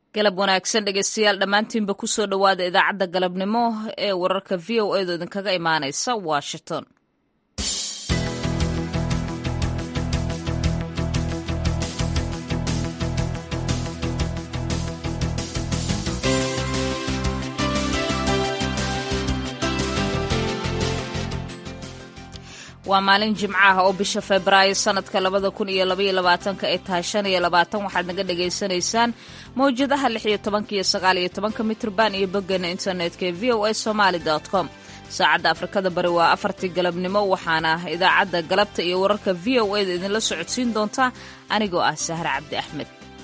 galab wanaagsan dhegeystayaal dhammaantiinba kusoo dhowaada idaacadda galabnimo ee wararka v o edo idinkaga imaanaysa washington waa maalin jimco ah oo bisha febraayo sanadka labada kun iyo labaiyo labaatanka ay tahay shan iyo labaatan waxaad naga dhagaysanaysaan mawjadaha lix iyo tobanka iyo sagaal iyo tobanka mitrban iyo boggeena internetka ee v o a somaali com saacadda afrikada bari waa afartii galabnimo waxaana idaacadda galabta iyo wararka v o eda idinla socodsiin doontaa anigoo ah sahre cabdi axmed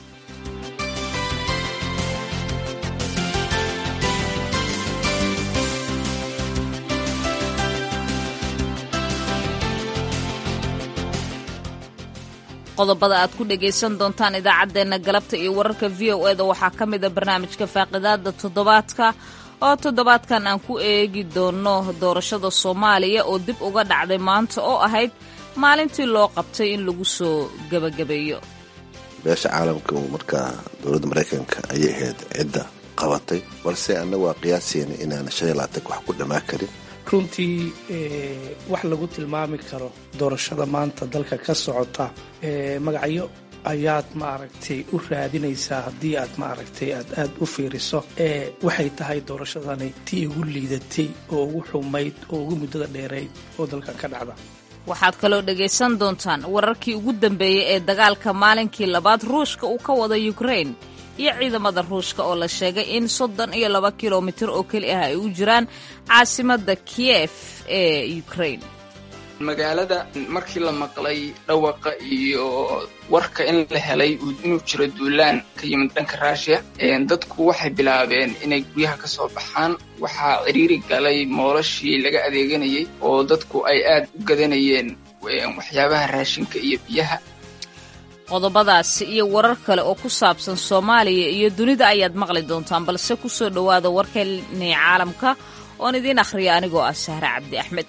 qodobada aad ku dhegaysan doontaan idaacaddeenna galabta iyo wararka v o eda waxaa ka mida barnaamijka faaqidaada toddobaadka oo toddobaadkan aan ku eegi doono doorashada soomaaliya oo dib uga dhacday maanta oo ahayd maalintii loo qabtay in lagu soo gebagabeeyo beesha caalamka markaa dowladda maraykanka ayay ahayd cidda qabatay balse annagu waa qiyaasayna inaan shan iyo labaatanka wax ku dhammaan karin runtii wax lagu tilmaami karo doorashada maanta dalka ka socota magacyo ayaad maaragtay u raadinaysaa haddii aad maaragtay aad aad u fiiriso waxay tahay doorashadani tii ugu liidatay oo ugu xumayd oo ugu muddada dheerayd oo dalkan ka dhacda waxaad kaloo dhegaysan doontaan wararkii ugu dambeeyey ee dagaalka maalinkii labaad ruushka uu ka wada ukrain iyo ciidamada ruushka oo la sheegay in soddon iyo laba kilomitir oo keli ah ay u jiraan caasimadda kiyef ee ukrain magaalada markii la maqlay dhawaqa iyo warka in la helay inuu jiro duulaan ka yimid dhanka ruushiya dadku waxay bilaabeen inay guryaha ka soo baxaan waxaa ciriiri galay moolashii laga adeeganayay oo dadku ay aad u gadanayeen waxyaabaha raashinka iyo biyaha qodobadaasi iyo warar kale oo ku saabsan soomaaliya iyo dunida ayaad maqli doontaan balse ku soo dhowaada warkeennii caalamka oon idiin akhriya anigoo ah sahre cabdi axmed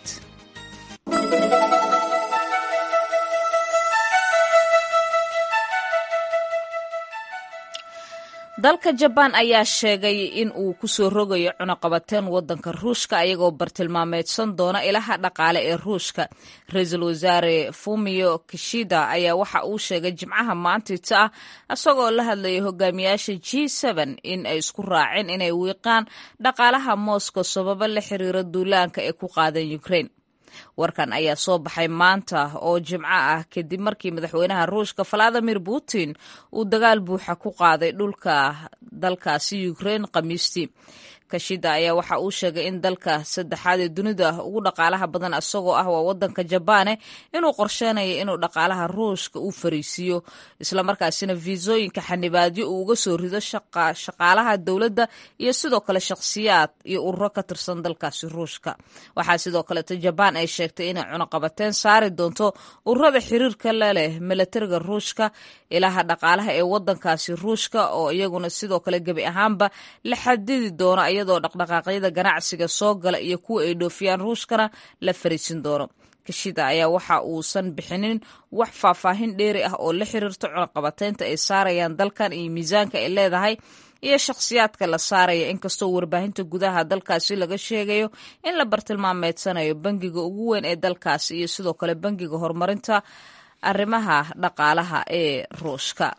dalka jabaan ayaa sheegay in uu ku soo rogayo cunaqabateen waddanka ruushka ayagoo bartilmaameedsan doona ilaha dhaqaale ee ruushka ra-iisul wasaare fumio kishida ayaa waxa uu sheegay jimcaha maantita ah isagoo la hadlayay hogaamiyaasha g in ay isku raaceen inay wiiqaan dhaqaalaha moscow sababo la xiriira duulaanka ee ku qaadan ukrain warkan ayaa soo baxay maanta oo jimco ah kadib markii madaxweynaha ruushka valadimir putin uu dagaal buuxa ku qaaday dhulka dalkaasi ukrain khamiistii kashida ayaa waxa uu sheegay in dalka saddexaad ee dunida ugu dhaqaalaha badan isagoo ah waa wadanka jabaane inuu qorsheynayo inuu dhaqaalaha ruushka u fariisiiyo islamarkaasina fiisooyinka xanibaadyo uu uga soo rido shaqaalaha dowladda iyo sidoo kale shakhsiyaad iyo ururo ka tirsan dalkaasi ruushka waxaa sidoo kaleeto jabaan ay sheegtay inay cunaqabateen saari doonto ururada xiriirka la leh milatariga ruushka ilaha dhaqaalaha ee wadankaasi ruushka oo iyaguna sidoo kale gebi ahaanba la xadidi doono iyadoo dhaqdhaqaaqyada ganacsiga soo gala iyo kuwa ay dhoofiyaan ruushkana la fariisin doono kashida ayaa waxa uusan bixinin wax faahfaahin dheeri ah oo la xiriirta cunaqabateynta ay saarayaan dalkan iyo miisaanka ay leedahay iyo shakhsiyaadka la saaraya inkastoo warbaahinta gudaha dalkaasi laga sheegayo in la bartilmaameedsanayo bangiga ugu weyn ee dalkaasi iyo sidoo kale bangiga horumarinta arrimaha dhaqaalaha ee ruushka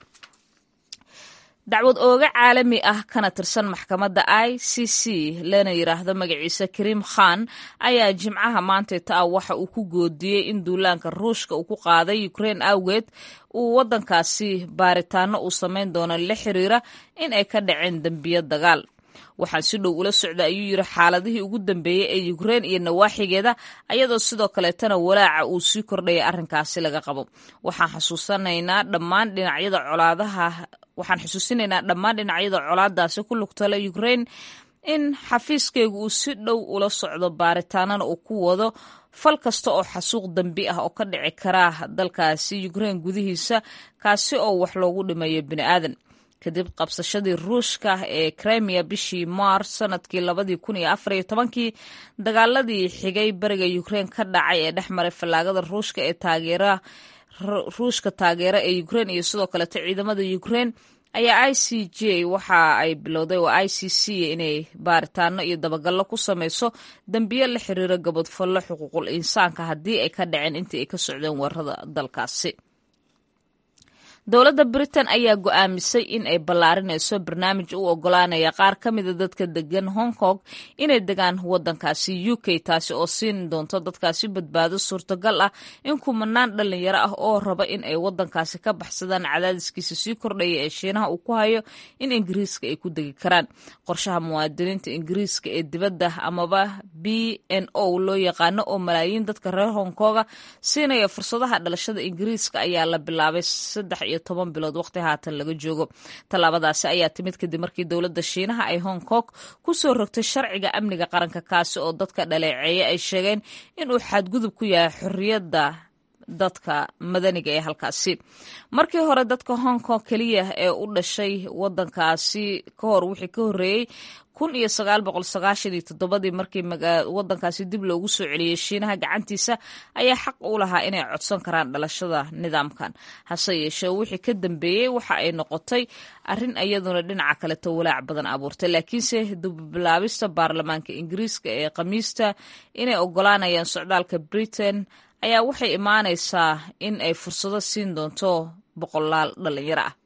dacwad ooga caalami ah kana tirsan maxkamadda i c c lana yidhaahdo magaciisa kariim khan ayaa jimcaha maantayta ah waxa uu ku goodiyey in duulaanka ruushka uu ku qaaday ukrain awgeed uu waddankaasi baaritaano uu samayn doono la xiriira in ay ka dhaceen dembiyo dagaal waxaan si dhow ula socda ayuu yidhi xaaladihii ugu dambeeyey ee ukrein iyo nawaaxigeeda ayadoo sidoo kaleetana walaaca uu sii kordhaya arrinkaasi laga qabo waxaan xasuusanaynaa dhammaan dhinacyada colaadaha waxaan xusuusinaynaa dhammaan dhinacyada colaadaasi ku lugtala ukrein in xafiiskeygu uu si dhow ula socdo baaritaanana uu ku wado fal kasta oo xasuuq dambi ah oo ka dhici kara dalkaasi ukrein gudihiisa kaasi oo wax loogu dhimayo bini aadan kadib qabsashadii ruushka ee krimiya bishii maars sanadkii labadii kun iyo afar iyo tobankii dagaaladii xigay bariga ukrein ka dhacay ee dhex maray fallaagada ruushka ee taageera ruushka taageera ee ukrein iyo sidoo kaleeto ciidamada ukrein ayaa i c j waxa ay bilowday oo i c c inay baaritaano iyo dabagallo ku sameyso dembiyo la xiriira gabadfallo xuquuqul insaanka haddii ay ka dhaceen intii ay ka socdeen weerarada dalkaasi dowladda britain ayaa go-aamisay in ay ballaarinayso barnaamij u ogolaanaya qaar ka mida dadka degan hong kong inay degaan waddankaasi u k taasi oo siin doonto dadkaasi badbaado suurtagal ah in kumanaan dhalinyaro ah oo raba in ay waddankaasi ka baxsadaan cadaadiskiisa sii kordhaya ee shiinaha uu ku hayo in ingiriiska ay ku degi karaan qorshaha muwaadiniinta ingiriiska ee dibadda amaba b n o loo yaqaano oo malaayiin dadka reer hong konga siinaya fursadaha dhalashada ingiriiska ayaa la bilaabay saddex iyo toban bilood waqti haatan laga joogo tallaabadaasi ayaa timid kadib markii dowladda shiinaha ay hong kong ku soo rogtay sharciga amniga qaranka kaasi oo dadka dhaleeceeya ay sheegeen inuu xadgudub ku yahay xorriyadda dadka madaniga ee halkaasi markii hore dadka hong kong keliya ee u dhashay waddankaasi ka hor wixii ka horreeyey kun iyo sagaal boqol sagaashan iyo toddobadii markii waddankaasi dib loogu soo celiyey shiinaha gacantiisa ayaa xaq u lahaa inay codsan karaan dhalashada nidaamkan hase yeeshee wixii ka dambeeyey waxa ay noqotay arrin iyaduna dhinaca kaleto walaac badan abuurtay laakiinse dubilaabista baarlamaanka ingiriiska ee khamiista inay ogolaanayaan socdaalka britain ayaa waxay imaanaysaa in ay fursado siin doonto boqolaal dhalinyaro ah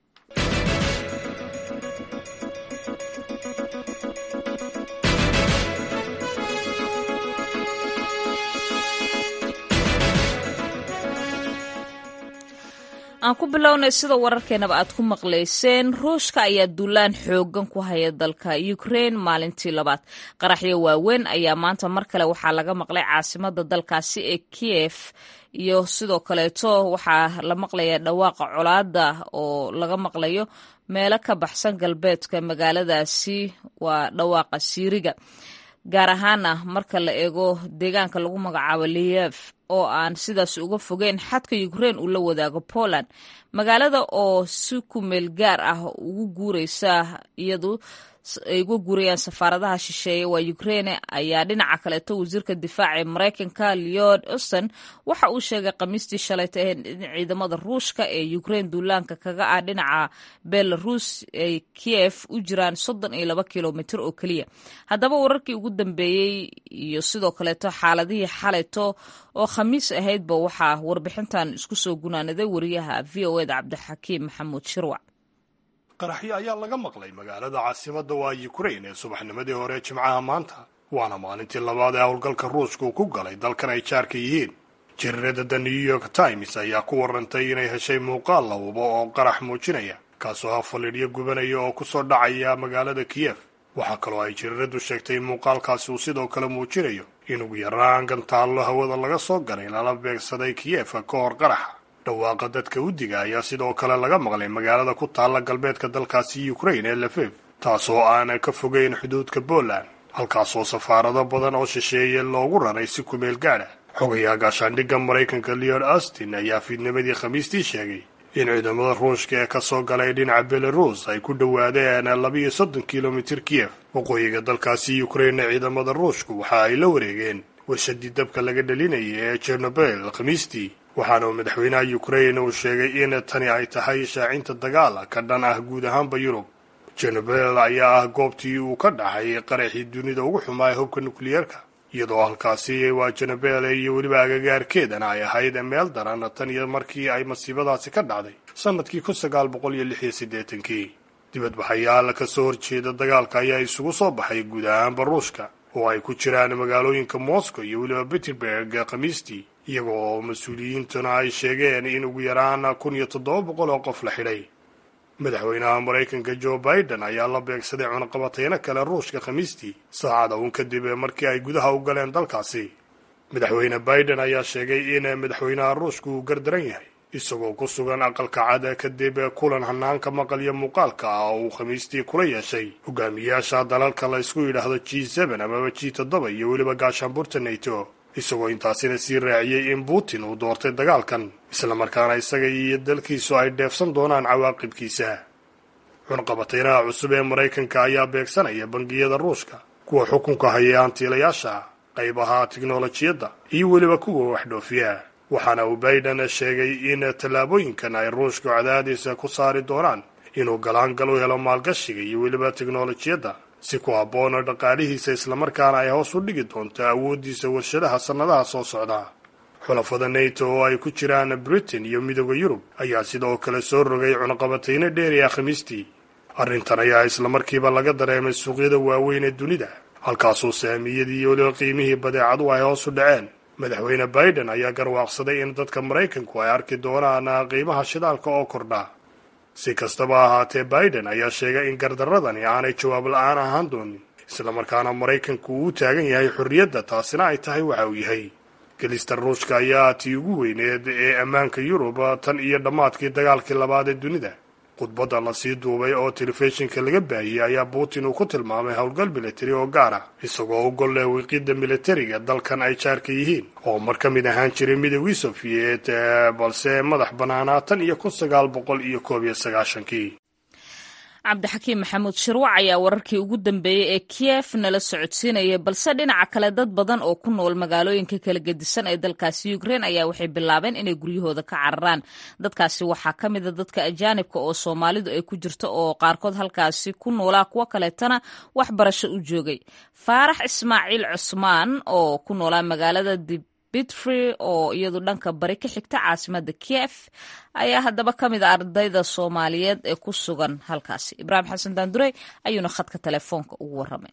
aan ku bilownay sida wararkeenaba aad ku maqlayseen ruushka ayaa duulaan xoogan ku haya dalka ukraine maalintii labaad qaraxyo waaweyn ayaa maanta mar kale waxaa laga maqlay caasimada dalkaasi ee kiev iyo sidoo kaleeto waxaa la maqlaya dhawaaqa colaada oo laga maqlayo meelo ka baxsan galbeedka magaaladaasi waa dhawaaqa siiriga gaar ahaana marka la eego deegaanka lagu magacaabo liyev oo aan sidaas uga fogeyn xadka ukraine uu la wadaago poland magaalada oo si kumeel gaar ah ugu guureysa iyadu ay uga guurayaan safaaradaha shisheeye waa ukraine ayaa dhinaca kaleeto wasiirka difaaca ee maraykanka leod auston waxa uu sheegay khamiistii shalayta in ciidamada ruushka ee ukraine duulaanka kaga ah dhinaca belarus ay kiev u jiraan soddon iyo laba kilomitr oo keliya haddaba wararkii ugu dambeeyey iyo sidoo kaleeto xaaladihii xalayto oo khamiis ahaydba waxaa warbixintan isku soo gunaanaday wariyaha v o eda cabdixakiim maxamuud shirwac qaraxyo ayaa laga maqlay magaalada caasimadda waa yukrain ee subaxnimadii hore jimcaha maanta waana maalintii labaad ee howlgalka ruushka uu ku galay dalkan ay jaarka yihiin jariirada the new york times ayaa ku warantay inay heshay muuqaal lawabo oo qarax muujinaya kaasoo ha faliidhyo gubanaya oo ku soo dhacaya magaalada kiyef waxaa kaloo ay jariiradu sheegtay in muuqaalkaasi uu sidoo kale muujinayo in ugu yaraan gantaallo hawada laga soo galay lala beegsaday kiyefa ka hor qaraxa dhawaaqa dadka udiga ayaa sidoo kale laga maqlay magaalada ku taalla galbeedka dalkaasi ukrain ee lafev taasoo aan ka fogeyn xuduudka poland halkaasoo safaarado badan oo shisheeye loogu raray si kumeel gaadha xogayaa gaashaandhigga maraykanka leon austin ayaa fiidnimadii khamiistii sheegay in ciidamada ruushka ee kasoo galay dhinaca belarus ay ku dhowaadeen labiiyo soddon kilomitir kiyef waqooyiga dalkaasi ukrainna ciidamada ruushku waxa ay la wareegeen warshadii dabka laga dhalinayay ee jernobel khamiistii waxaana uu madaxweynaha ukrain uu sheegay in tani ay tahay shaacinta dagaal ka dhan ah guud ahaanba yurub jernobel ayaa ah goobtii uu ka dhaxay qaraxii dunida ugu xumaaya hubka nukliyeerka iyadoo halkaasi waa jernobel iyo weliba agagaarkeedana ay ahayd meel daran tan iyo markii ay masiibadaasi ka dhacday sanadkii kun sagaal boqol iyo lix iyo siddeetankii dibadbaxayaal ka soo horjeeda dagaalka ayaa isugu soo baxay guud ahaanba ruushka oo ay ku jiraan magaalooyinka moscow iyo weliba peterburg khamiistii iyaga oo mas-uuliyiintuna ay sheegeen in ugu yaraan kun iyo toddoba boqol oo qof la xidhay madaxweynaha maraykanka joe biden ayaa la beegsaday cunaqabateyno kale ruushka khamiistii saacada uun kadib markii ay gudaha u galeen dalkaasi madaxweyne biden ayaa sheegay in madaxweynaha ruushka uu gardaran yahay isagoo ku sugan aqalka cad kadib kulan hanaanka maqal iyo muuqaalka ah oo uu khamiistii kula yeeshay hogaamiyayaasha dalalka la ysku yidhaahdo g seben amaba g toddoba iyo weliba gaashaanbuurta nato isagoo intaasina sii raaciyey in putin uu doortay dagaalkan islamarkaana isaga iyo dalkiisu ay dheefsan doonaan cawaaqibkiisa cunqabateynaha cusub ee maraykanka ayaa beegsanaya bangiyada ruushka kuwa xukunka haya hantiilayaasha qaybaha tiknolojiyadda iyo weliba kuwa waxdhoofiya waxaana uu biden sheegay in tallaabooyinkan ay ruushku cadaadiisa ku saari doonaan inuu galaangal u helo maalgashiga iyo weliba teknolojiyadda si ku habboona dhaqaalihiisa islamarkaana ay hoos u dhigi doonto awooddiisa warshadaha sannadaha soo socda xulafada nato oo ay ku jiraan britain iyo midooda yurub ayaa sidoo kale soo rogay cunaqabatayno dheeriya khamiistii arrintan ayaa islamarkiiba laga dareemay suuqyada waaweyn ee dunida halkaasoo saamiyadii iyo weliba qiimihii badeecadu ay hoos u dhaceen madaxweyne biden ayaa garwaaqsaday in dadka maraykanku ay arki doonaan qiimaha shidaalka oo kordha si kastaba ahaatee biden ayaa sheegay in gardaradani aanay jawaab la-aan ahaan doonin islamarkaana maraykanku uu u taagan yahay xorriyadda taasina ay tahay waxa uu yahay gelista ruushka ayaa tii ugu weyneed ee ammaanka yurub tan iyo dhammaadkii dagaalkii labaad ee dunida khudbadda lasii duubay oo telefishinka laga baahiyey ayaa putin uu ku tilmaamay howlgal militari oo gaar ah isagoo u gol leh wiiqidda militariga dalkan ay jaarka yihiin oo mar ka mid ahaan jiray midoogii sofiyeet balse madax bannaanaa tan iyo kun sagaal boqol iyo koob iyo sagaashankii cabdixakiim maxamuud shirwac ayaa wararkii ugu dambeeyey ee kiyef nala socodsiinaya balse dhinaca kale dad badan oo ku nool magaalooyinka kala gedisan ee dalkaasi ukrein ayaa waxay bilaabeen inay guryahooda ka cararaan dadkaasi waxaa ka mida dadka ajaanibka oo soomaalidu ay ku jirto oo qaarkood halkaasi ku noolaa kuwo kaleetana waxbarasho u joogay faarax ismaaciil cusmaan oo ku noolaa magaalada dib bitfree oo iyadu dhanka bari ka xigta caasimada kiev ayaa haddaba ka mid a ardayda soomaaliyeed ee ku sugan halkaasi ibraahim xasan daandurey ayuuna khadka telefoonka ugu warramay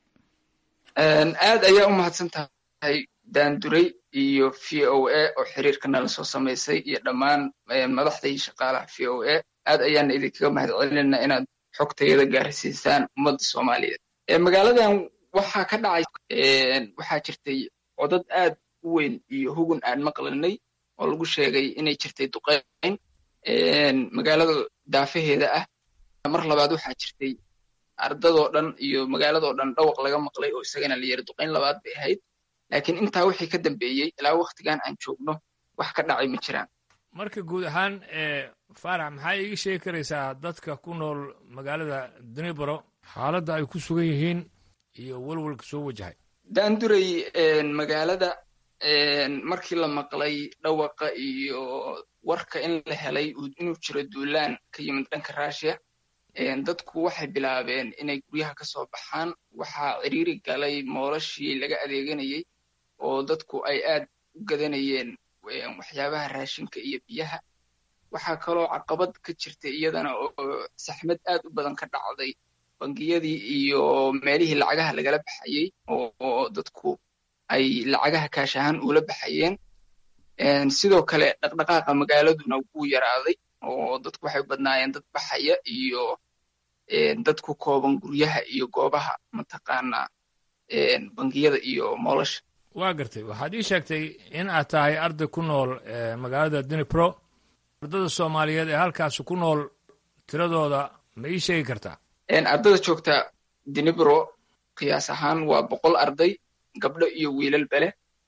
aad ayaa u mahadsan tahay daandurey iyo v o a oo xiriirka nala soo samaysay iyo dhammaan madaxdai shaqaalaha v o a aad ayaana idinkaga mahad celinayna inaad xogtayada gaarsiisaan ummadda soomaaliyeed magaaladan waxaa ka dhacay waxaa jirtay codad aad u weyn iyo hugun aan maqlanay oo lagu sheegay inay jirtay duqeyn magaalada daafaheeda ah mar labaad waxaa jirtay ardadoo dhan iyo magaaladoo dhan dhawaq laga maqlay oo isagana la yiri duqeyn labaad bay ahayd laakiin intaa wixii ka dambeeyey ilaa waktigan aan joogno wax ka dhacay ma jiraan marka guud ahaan faarax maxaa iiga sheegi karaysaa dadka ku nool magaalada dunibaro xaaladda ay ku sugan yihiin iyo walwalka soo wajahay daanduray magaalada markii la maqlay dhawaqa iyo warka in la helay inuu jiro duulaan ka yimid dhanka russia dadku waxay bilaabeen inay guryaha ka soo baxaan waxaa ciriiri galay moolashii laga adeeganayey oo dadku ay aad u gadanayeen waxyaabaha raashinka iyo biyaha waxaa kaloo caqabad ka jirtay iyadana oo saxmad aad u badan ka dhacday bangiyadii iyo meelihii lacagaha lagala baxayey oo dadku ay lacagaha kaash ahaan ula baxayeen sidoo kale dhaqdhaqaaqa magaaladuna wuu yaraaday oo dadku waxay badnaayeen dad baxaya iyo dad ku kooban guryaha iyo goobaha mataqaanaa bangiyada iyo moolasha waa gartay waxaad ii sheegtay in aad tahay arday ku nool magaalada dunipro ardada soomaaliyeed ee halkaasi ku nool tiradooda ma ii sheegi kartaa ardada joogta dinibro qiyaas ahaan waa boqol arday gabdho iyo wiilal bele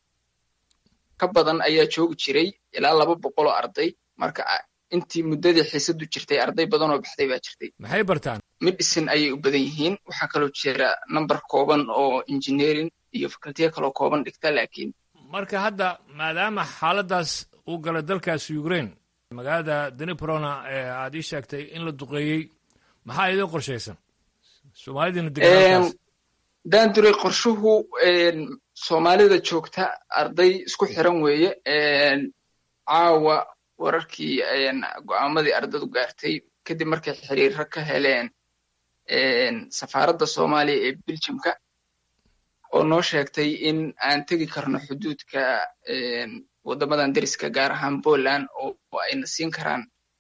ka badan ayaa joogi jiray ilaa laba boqoloo arday marka intii muddadii xiisadu jirtay arday badanoo baxday baa jirtay maxay bartaan medicine ayay u badan yihiin waxaa kaloo jira number kooban oo engineering iyo facultiya kaloo kooban dhigta laakiin marka hadda maadaama xaaladdaas uu galay dalkaasi ukraine magaalada daniprona ee aad ii sheegtay in la duqeeyey maxaa idin qorshaysan soomaalidina deganaalkaas daanduray qorshuhu soomaalida joogta arday isku xiran weeye caawa wararkii go'aamadii ardadu gaartay kadib markay xiriiro ka heleen safaaradda soomaaliya ee beljimka oo noo sheegtay in aan tegi karno xuduudka waddamadan deriska gaar ahaan poland oo ayna siin karaan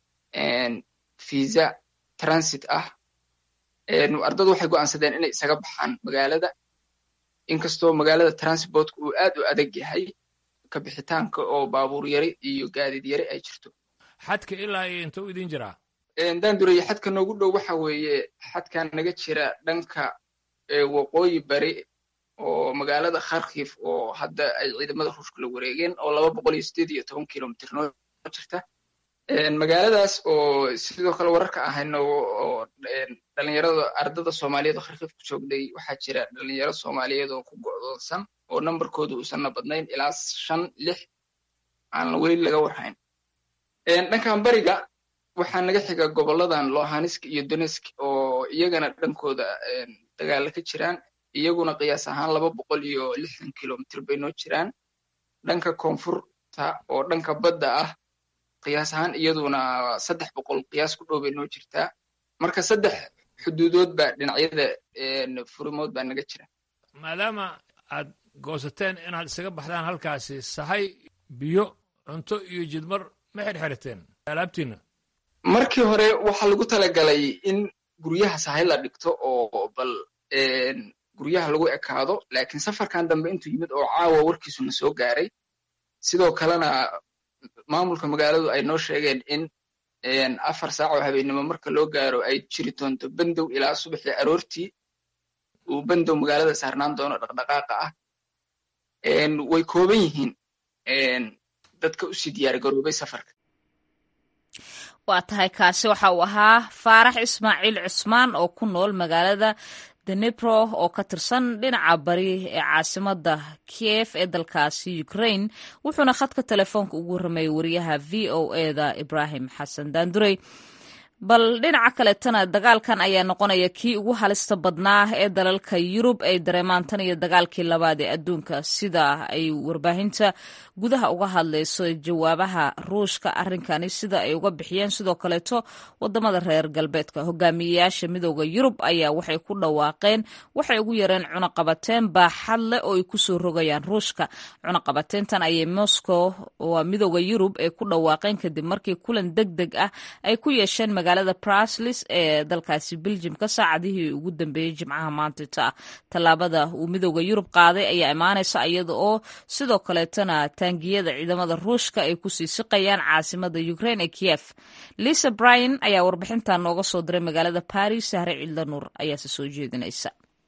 visa transit ah ardadu waxay go'aansadeen inay isaga baxaan magaalada inkastoo magaalada transportka uu aad u adag yahay ka bixitaanka oo baabuur yari iyo gaadiid yari ay jirto xadka ilaa iyo intuu idin jiraa daandureye xadka noogu dhow waxa weeye xadkan naga jira dhanka waqooyi bari oo magaalada kharkif oo hadda ay ciidamada ruushka la wareegeen oo laba boqol iyo sideed iyo toban kilomitr noo jirta magaaladaas oo sidoo kale wararka ahayno oo dhalinyarada ardada soomaaliyeed oo kharkif ku joogday waxaa jira dhalinyaro soomaaliyeed oo ku go'doonsan oo nambarkooda uusanna badnayn ilaa shan lix aan weli laga warhayn dhankan bariga waxaa naga xiga goboladan lohansk iyo donetsk oo iyagana dhankooda dagaala ka jiraan iyaguna qiyaas ahaan laba boqol iyo lixdan kilomitr bay noo jiraan dhanka koonfurta oo dhanka badda ah qiyaas ahaan iyaduna saddex boqol qiyaas ku dhow bay noo jirtaa marka saddex xuduudood baa dhinacyada furimood baa naga jira maadaama aad goosateen inaad isaga baxdaan halkaasi sahay biyo cunto iyo jidmar ma xirxirateen alaabtiina markii hore waxaa lagu talagalay in guryaha sahay la dhigto oo bal guryaha lagu ekaado laakiin safarkan dambe intuu yimid oo caawa warkiisuna soo gaaray sidoo kalena maamulka magaaladu ay noo sheegeen in afar saac oo habeennimo marka loo gaaro ay jiri doonto bandow ilaa subaxii aroortii uu bandow magaalada saarnaan doono dhaqdhaqaaqa ah way kooban yihiin dadka usii diyaar garoobay safarka waa tahay kaasi waxa uu ahaa faarax ismaaciil cusmaan oo ku nool magaalada denebro oo ka tirsan dhinaca bari ee caasimada kiev ee dalkaasi ukraine wuxuuna khadka telefoonka ugu warramayay wariyaha v o eda ibrahim xasan daandurey bal dhinaca kaletana dagaalkan ayaa noqonaya kii ugu halista badnaa ee dalalka yurub ay dareemaan tan iyo dagaalkii labaad ee adduunka sida ay warbaahinta gudaha uga hadlayso jawaabaha ruushka arrinkani sida ay uga bixiyeen sidoo kaleeto wadamada reer galbeedka hogaamiyeyaasha midooda yurub ayaa waxay ku dhawaaqeen waxay ugu yareen cunaqabateen baaxad leh oo ay kusoo rogayaan ruushka cunaqabateentan ayay moscow waa midooda yurub ay ku dhawaaqeen kadib markii kulan deg deg ah ay ku yeesheen magaalada braslis ee dalkaasi beljimka saacadihii ugu dambeeyey jimcaha maantita tallaabada uu midooda yurub qaaday ayaa imaanaysa iyada oo sidoo kaleetana taangiyada ciidamada ruushka ay kusii siqayaan caasimada ukraine ee kiev lisa bryan ayaa warbixintan nooga soo diray magaalada baris sahre ciidla nuur ayaase soo jeedinaysa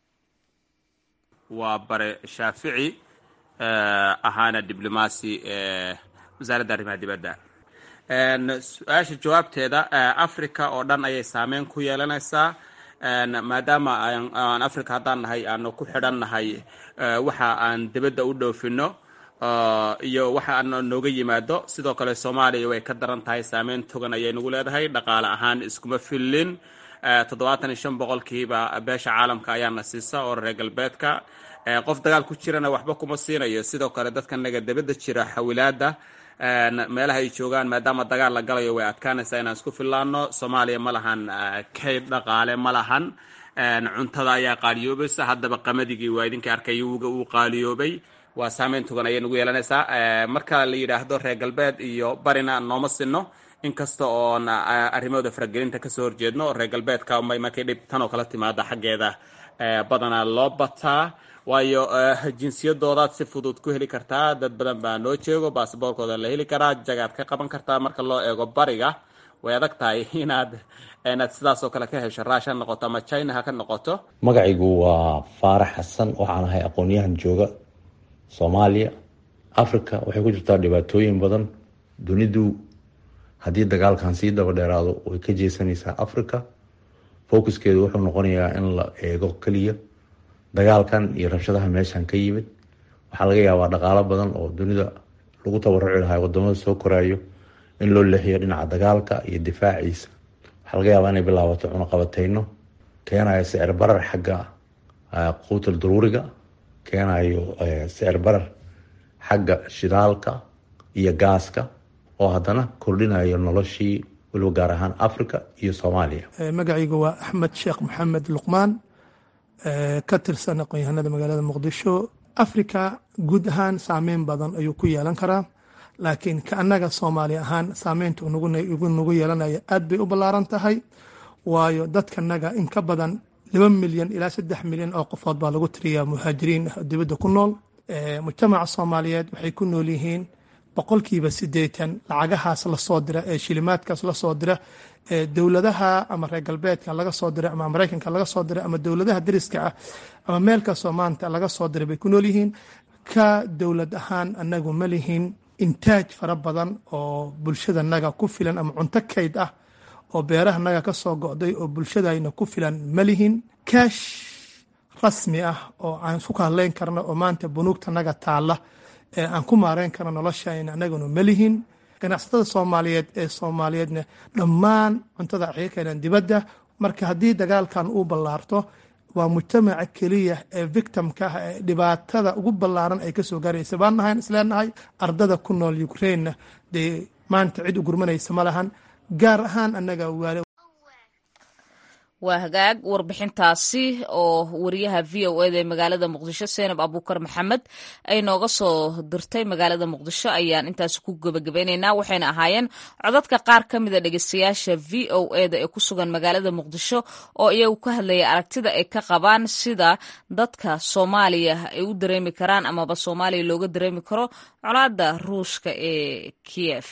waa bare shaafici ahaana diblomaasi wasaaradda arrimaha dibadda su-aasha jawaabteeda africa oo dhan ayay saameyn ku yeelanaysaa maadaama aan africa haddaan nahay aanu ku xidhan nahay waxa aan dibadda u dhoofino iyo waxa aan nooga yimaado sidoo kale soomaaliya way ka daran tahay saameyn togan ayay nagu leedahay dhaqaale ahaan iskuma fillin toddobaatan iyo shan boqolkiiba beesha caalamka ayaana siisa oo reer galbeedka qof dagaal ku jirana waxba kuma siinayo sidoo kale dadka naga dibadda jira xawilaada meelaha ay joogaan maadaama dagaal la galayo way adkaanaysaa inaan isku fillaano soomaaliya ma lahan kayd dhaqaale ma lahan cuntada ayaa qaaliyoobaysa haddaba qamadigi waa idinka arkay wuga uu qaaliyoobay waa saameyn togan ayay nagu yeelanaysaa marka la yidhaahdo reer galbeed iyo barina nooma sinno inkasta oon arrimahooda faragelinta kasoo horjeedno reer galbeedka markay dhib tan oo kala timaada xaggeeda badanaa loo bataa waayo jinsiyadoodaad si fudud ku heli kartaa dad badan baa noo jeego basaboorkooda la heli karaa jagaad ka qaban kartaa marka loo eego bariga way adag tahay inaad inaad sidaasoo kale ka hesho rush ha noqoto ama china ha ka noqoto magacaygu waa faarax xasan waxaan ahay aqoon-yahan jooga soomaaliya africa waxay ku jirtaa dhibaatooyin badan dunidu haddii dagaalkan sii daba dheeraado way ka jeesanaysaa africa focuskeedu wuxuu noqonayaa in la eego keliya dagaalkan iyo rabshadaha meeshan ka yimid waxaa laga yaabaa dhaqaalo badan oo dunida lagu tabaruci lahaa wadamada soo koraayo in loo leexiyo dhinaca dagaalka iyo difaaciisa waxaa laga yaabaa inay bilaabato cunaqabateyno keenayo sicir barar xagga quutal daruuriga keenayo sicir barar xagga shidaalka iyo gaaska oo haddana kordhinayo noloshii weliba gaar ahaan africa iyo soomaaliya magacaygu waa axmed sheekh maxamed luqmaan ka tirsan aqoon-yahanada magaalada muqdisho africa guud ahaan saameyn badan ayuu ku yeelan karaa laakiin ka annaga soomaali ahaan saameynta nagu yeelanaya aad bay u ballaaran tahay waayo dadkanaga in ka badan laba milyan ilaa saddex milyan oo qofood baa lagu tiriyaa muhaajiriin ah dibadda ku nool mujtamaca soomaaliyeed waxay ku nool yihiin boqolkiiba siddeetan lacagahaas lasoo dira ee shilimaadkaas lasoo dira ee dowladaha ama reer galbeedka laga soo diray ama maraykanka laga soo diray ama dowladaha dariska ah ama meel kastoo maanta laga soo diray bay ku nool yihiin ka dowlad ahaan anagu ma lihin intaaj fara badan oo bulshadanaga ku filan ama cunto kayd ah oo beerahanaga ka soo go'day oo bulshadayna ku filan ma lihin kaash rasmi ah oo aan isku kahadleyn karno oo maanta bunuugtanaga taalla ee aan ku maareyn karno noloshayna anaguna ma lihin ganacsatada soomaaliyeed ee soomaaliyeedna dhammaan cuntada waxay ka keeneen dibadda marka haddii dagaalkan uu ballaarto waa mujtamaca keliya ee victimka ah ee dhibaatada ugu ballaaran ay kasoo gaaraysa baan nahayn isleenahay ardada ku nool ukrainena dee maanta cid u gurmanaysa ma lahan gaar ahaan annaga waale waa hagaag warbixintaasi oo wariyaha v o eda ee magaalada muqdisho seenab abuukar maxamed ay nooga soo dirtay magaalada muqdisho ayaan intaasi ku gebagabeyneynaa waxayna ahaayeen codadka qaar ka mida dhegeystayaasha v o eda ee ku sugan magaalada muqdisho oo iyagu ka hadlaya aragtida ay ka qabaan sida dadka soomaaliya ay u dareemi karaan amaba soomaaliya looga dareemi karo colaada ruushka ee kiyef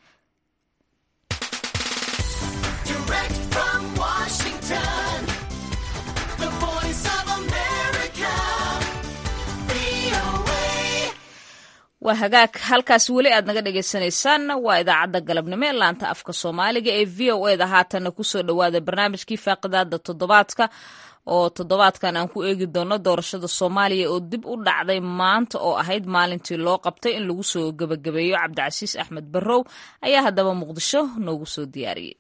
waa hagaag halkaas weli aad naga dhagaysanaysaan waa idaacadda galabnimo ee laanta afka soomaaliga ee v o eda haatanna kusoo dhowaada barnaamijkii faaqidaada toddobaadka oo toddobaadkan aan ku eegi doono doorashada soomaaliya oo dib u dhacday maanta oo ahayd maalintii loo qabtay in lagu soo gebagabeeyo cabdicasiis axmed barrow ayaa haddaba muqdisho noogu soo diyaariyey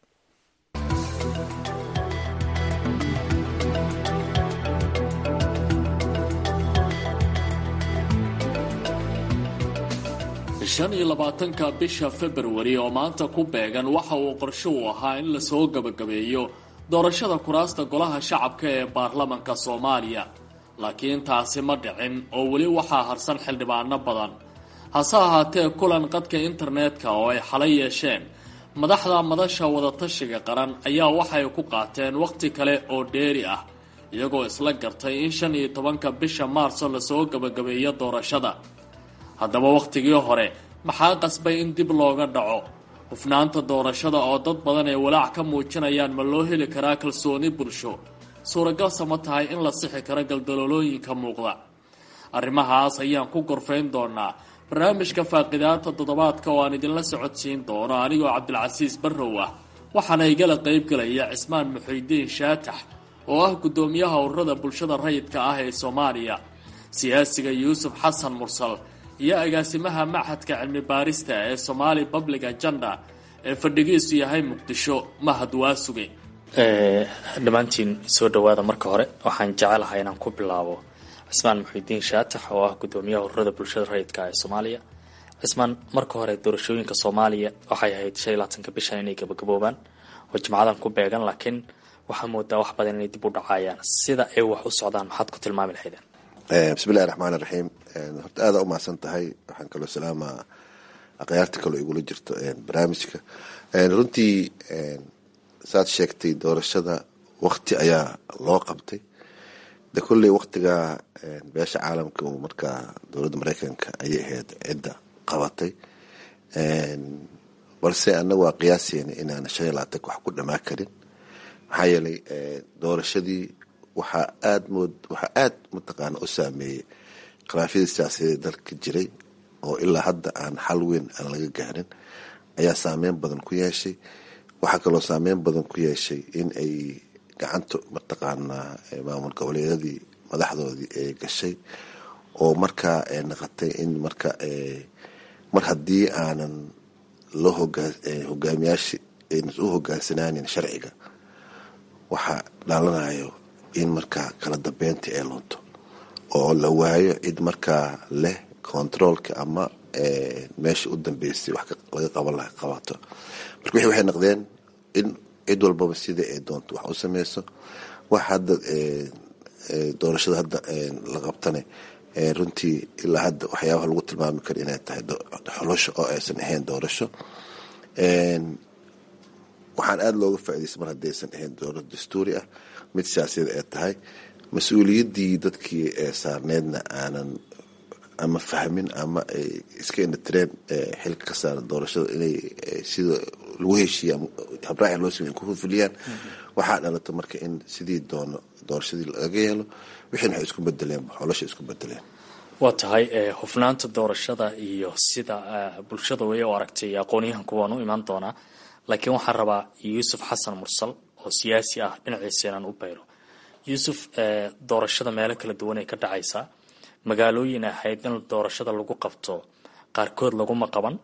shan iyo labaatanka bisha februari oo maanta ku beegan waxa uu qorsho u ahaa in lasoo gebagabeeyo doorashada kuraasta golaha shacabka ee baarlamanka soomaaliya laakiin taasi ma dhicin oo weli waxaa harsan xildhibaano badan hase ahaatee kulan qadka internetka oo ay xalay yeesheen madaxda madasha wadatashiga qaran ayaa waxay ku qaateen wakhti kale oo dheeri ah iyagoo isla gartay in shan iyo tobanka bisha maarso lasoo gebagabeeyo doorashada haddaba wakhtigii hore maxaa qasbay in dib looga dhaco hufnaanta doorashada oo dad badan ay walaac ka muujinayaan ma loo heli karaa kalsooni bulsho suuragalse ma tahay in la sixi karo galdaloolooyinka muuqda arrimahaas ayaan ku gorfayn doonaa barnaamijka faaqidaata toddobaadka oo aan idinla socodsiin doono anigoo cabdilcasiis barrow ah waxaana igala qaybgelaya cismaan muxuudiin shaatax oo ah guddoomiyaha ururada bulshada rayidka ah ee soomaaliya siyaasiga yuusuf xasan mursal iyo agaasimaha machadka cilmi baarista ee somaali public agenda ee fadhigiisu yahay muqdisho mahad waasuge dhammaantiin soo dhawaada marka hore waxaan jecelahay inaan ku bilaabo cismaan muxiudiin shaatax oo ah guddoomiyaha ururada bulshada rayidka ee soomaaliya cismaan marka hore doorashooyinka soomaaliya waxay ahayd shan iyo labaatanka bishan inay gabagaboobaan oo jimcadan ku beegan laakiin waxaa moodaa wax badan inay dib u dhacayaan sida ay wax u socdaan maxaad ku tilmaami lahaydeen bismillahi raxmaan iraxiim horta aada u mahadsan tahay waxaan kaloo salaamaa akhyaarta kaloo igula jirto barnaamijka runtii saad sheegtay doorashada wakti ayaa loo qabtay de kolley waktigaa beesha caalamka uu markaa dowladda mareykanka ayay ahayd cidda qabatay balse annaga waa qiyaaseena inaan shan iyo labaatanka wax ku dhamaa karin maxaa yeelay doorashadii waxaa aad mood waxaa aad mataqaana u saameeyey khilaafyadii siyaasadeed dalka jiray oo ilaa hadda aan xal weyn aan laga gaarin ayaa saameyn badan ku yeeshay waxaa kaloo saameyn badan ku yeeshay in ay gacanta mataqaanaa maamul goboleedyadii madaxdoodii ay gashay oo markaa ay naqatay in marka mar haddii aanan loo hogaamiyaasha aynan u hogaansanaanin sharciga waxaa dhaalanayo in markaa kala dambeynta ay lunto oo la waayo cid markaa leh controolka ama meesha u dambeysay wax laga qaban laha qabato marka wixii waxay noqdeen in cid walbaba sidai ay doonto wax u sameyso wax hadda doorashada hadda la qabtane runtii ilaa hadda waxyaabaha lagu tilmaami karo inay tahay xolosho oo aysan ahayn doorasho waxaan aada looga faaidaysta mar haddaysan ahayn doorasho dastuuri ah mid siyaasiyad ay tahay mas-uuliyaddii dadkii ee saarneydna aanan ama fahmin ama ay iska indhatireen xilka ka saaran doorashada inay sida lagu heshiiya habraaci loo samey ku fuliyaan waxaa dhalata marka in sidii doono doorashadii laga yeelo wixiina waxay isku bedeleen xolosha isku bedeleen waa tahay hufnaanta doorashada iyo sida bulshada way u aragtay aqoonyahanku waan u imaan doonaa laakiin waxaan rabaa yuusuf xasan mursal oo siyaasi ah dhinaciisa inaan u bayro yuusuf doorashada meelo kala duwan ay ka dhacaysaa magaalooyin ahayd in doorashada lagu qabto qaarkood laguma qaban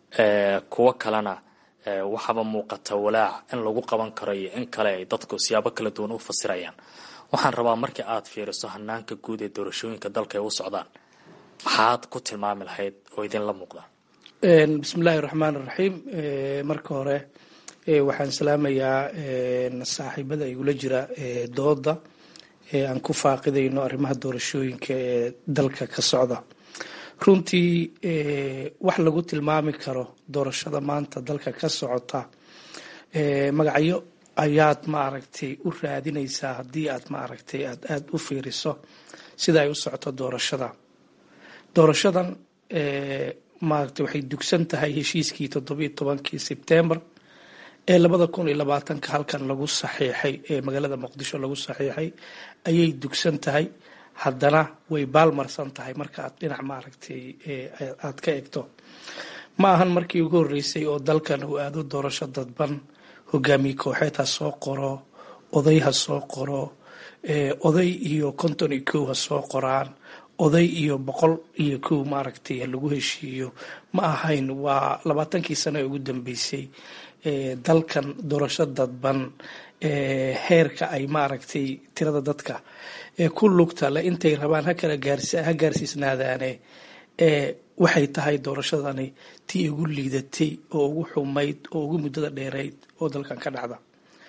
kuwo kalena waxaaba muuqata walaac in lagu qaban karo iyo in kale ay dadku siyaabo kala duwan u fasirayaan waxaan rabaa markii aad fiiriso hanaanka guud ee doorashooyinka dalka ay u socdaan maxaad ku tilmaami lahayd oo idinla muuqda bismillahi raxmaan raxiim marka hore waxaan salaamayaa saaxiibada igula jira dooda aan ku faaqidayno arrimaha doorashooyinka ee dalka ka socda runtii wax lagu tilmaami karo doorashada maanta dalka ka socota magacyo ayaad maaragtay u raadinaysaa haddii aad maaragtay aad aada u fiiriso sida ay u socoto doorashada doorashadan maaragtay waxay dugsan tahay heshiiskii toddobiiyo tobankii sebtembar ee labada kun iyo labaatanka halkan lagu saxiixay ee magaalada muqdisho lagu saxiixay ayay dugsan tahay haddana way baalmarsan tahay marka aad dhinac maaragtay aad ka egto ma ahan markii ugu horreysay oo dalkan uu aado doorasho dadban hogaamiye kooxeed ha soo qoro oday ha soo qoro oday iyo konton iyo kow ha soo qoraan oday iyo boqol iyo kow maaragtay lagu heshiiyo ma ahayn waa labaatankii sano ee ugu dambeysay dalkan doorasho dadban heerka ay maaragtay tirada dadka ku lugta le intay rabaan hakala ha gaarsiisnaadaane waxay tahay doorashadani tii ugu liidatay oo ugu xumayd oo ugu muddada dheerayd oo dalkan ka dhacda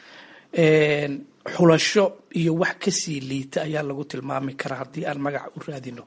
xulasho iyo wax kasii liita ayaa lagu tilmaami karaa haddii aan magac u raadino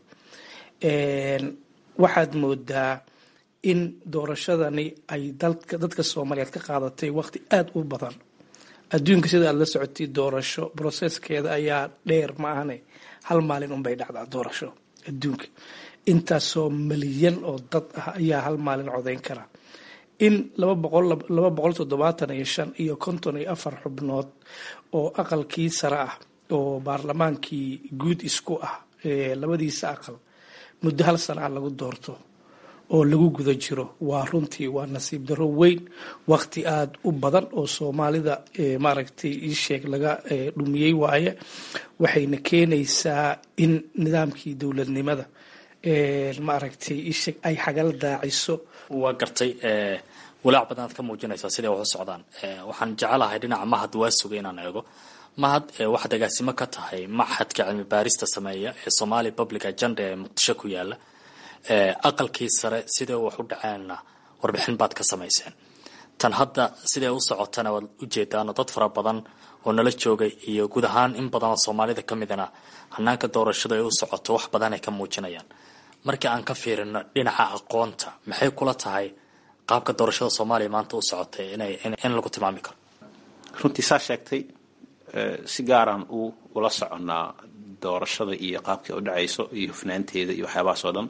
waxaad moodaa in doorashadani ay dadka soomaaliyeed ka qaadatay waqti aada u badan adduunka sida aad la socotay doorasho broseskeeda ayaa dheer ma ahane hal maalin unbay dhacdaa doorasho adduunka intaasoo malyan oo dad ah ayaa hal maalin codayn kara in laba boqol laba boqol toddobaatan iyo shan iyo konton iyo afar xubnood oo aqalkii sare ah oo baarlamaankii guud isku ah labadiisa aqal muddo hal sana ah lagu doorto oo lagu guda jiro waa runtii waa nasiib daro weyn waqti aada u badan oo soomaalida maaragtay iisheeg laga dhumiyey waaye waxayna keenaysaa in nidaamkii dowladnimada maaragtay iisheeg ay xagal daaciso waa gartay walaac badan aad ka muujinaysaa siday wax u socdaan waxaan jecelahay dhinaca mahad waa sugay inaan eego mahad waxaad agaasimo ka tahay maxadka cilmi baarista sameeya ee somali public agenda ee muqdisho ku yaala aqalkii sare sidee wax u dhaceenna warbixin baad ka samayseen tan hadda sidee u socotana waad ujeedaano dad fara badan oo nala joogay iyo guud ahaan in badan oo soomaalida ka midana hanaanka doorashada ay u socoto wax badan ay ka muujinayaan markii aan ka fiirino dhinaca aqoonta maxay kula tahay qaabka doorashada soomaaliya maanta u socotay in lagu tilmaami karo runtii saa sheegtay si gaaraan u ula soconnaa doorashada iyo qaabkii u dhacayso iyo hufnaanteeda iyo waxyaabahaas oo dhan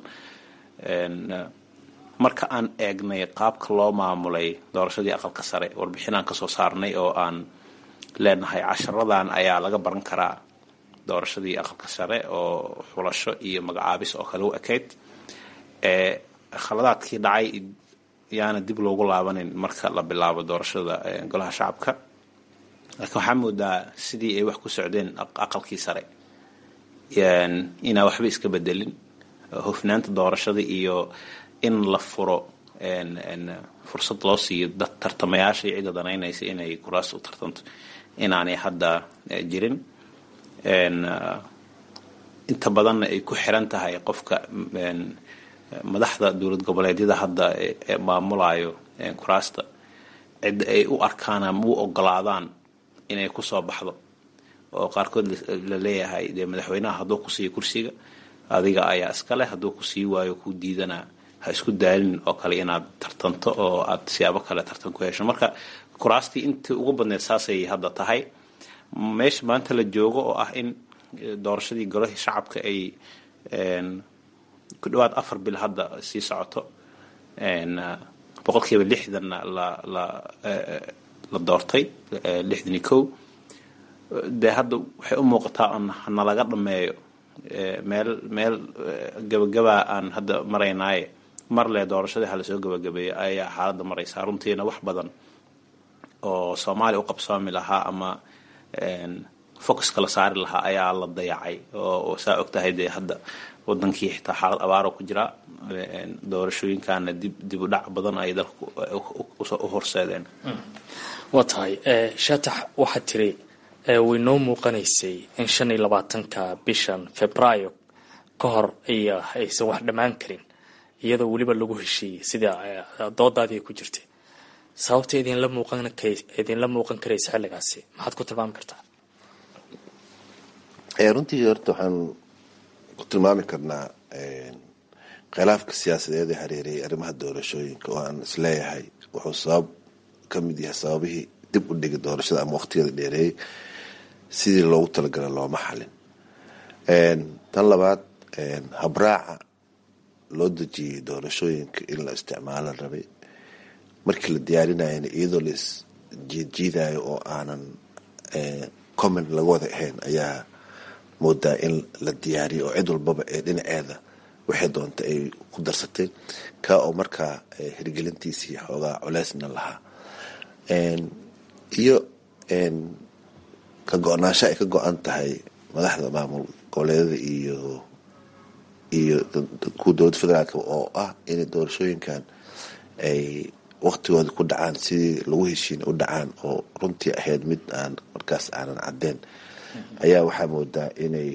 marka aan eegnay qaabka loo maamulay doorashadii aqalka sare warbixin aan kasoo saarnay oo aan leenahay casharadan ayaa laga baran karaa doorashadii aqalka sare oo xulasho iyo magacaabis oo kale u ekayd khaladaadkii dhacay yaana dib loogu laabanin marka la bilaabo doorashada golaha shacabka laakiin waxaa moodaa sidii ay wax ku socdeen aqalkii sare inaa waxba iska bedelin hufnaanta doorashada iyo in la furo fursad loo siiyo dad tartamayaasha iyo cidda danaynaysa inay kuraas u tartanto inaanay hadda jirin inta badanna ay ku xiran tahay qofka madaxda dowlad goboleedyada hadda maamulayo kuraasta cidda ay u arkaan ama u ogolaadaan inay kusoo baxdo oo qaarkood la leeyahay dee madaxweynaha hadduu ku siiyo kursiga adiga ayaa iskale hadduu ku sii waayo ku diidana ha isku daalin oo kale inaad tartanto oo aad siyaabo kale tartan ku hesho marka kuraastii intii ugu badneed saasay hadda tahay meesha maanta la joogo oo ah in doorashadii golahii shacabka ay ku dhawaad afar bil hadda sii socoto boqolkiiba lixdanna la la la doortay lixdan iyo kow dee hadda waxay u muuqataa on nalaga dhameeyo meel meel gabagabaa aan hadda maraynaaye mar le doorashadii halasoo gabagabeeyo ayaa xaaladda maraysaa runtiina wax badan oo soomaaliya u qabsoomi lahaa ama focuska la saari lahaa ayaa la dayacay oo saa ogtahay dee hadda wadankii xitaa xaalad abaaro ku jira doorashooyinkana dib dib u dhac badan ay dalku u horseedeen waa tahay shaatax waxaad tiri way noo muuqanaysay in shan iyo labaatanka bishan februaayo ka hor iyo aysan wax dhammaan karin iyadoo weliba lagu heshiiyey sida doodaadii ku jirtay sababta idinla muuqan idinla muuqan karaysa xilligaasi maxaad ku tilmaami kartaa runtii horta waxaan ku tilmaami karnaa khilaafka siyaasadeed ee hareerayay arrimaha doorashooyinka oo aan isleeyahay wuxuu sabab ka mid yahay sababihii dib u dhigay doorashada ama waqtigeeda dheereeyey sidii loogu talagalay looma xalin tan labaad habraaca loo dejiyey doorashooyinka in la isticmaalo rabay markii la diyaarinayana iyadoo la isjiidjiidayo oo aanan comment laga wada ahayn ayaa moodaa in la diyaariyo oo cid walbaba ee dhinaceeda waxay doonta ay ku darsatay kaa oo markaa hirgelintiisii xoogaa culeysna lahaa iyo ka go-naansho ay ka go-an tahay madaxda maamul goboleedyada iyo iyo kuwa dowladda federaalk oo ah inay doorashooyinkan ay waqtigooda ku dhacaan sidii lagu heshiina u dhacaan oo runtii ahayd mid aan markaas aanan cadeen ayaa waxaa moodaa inay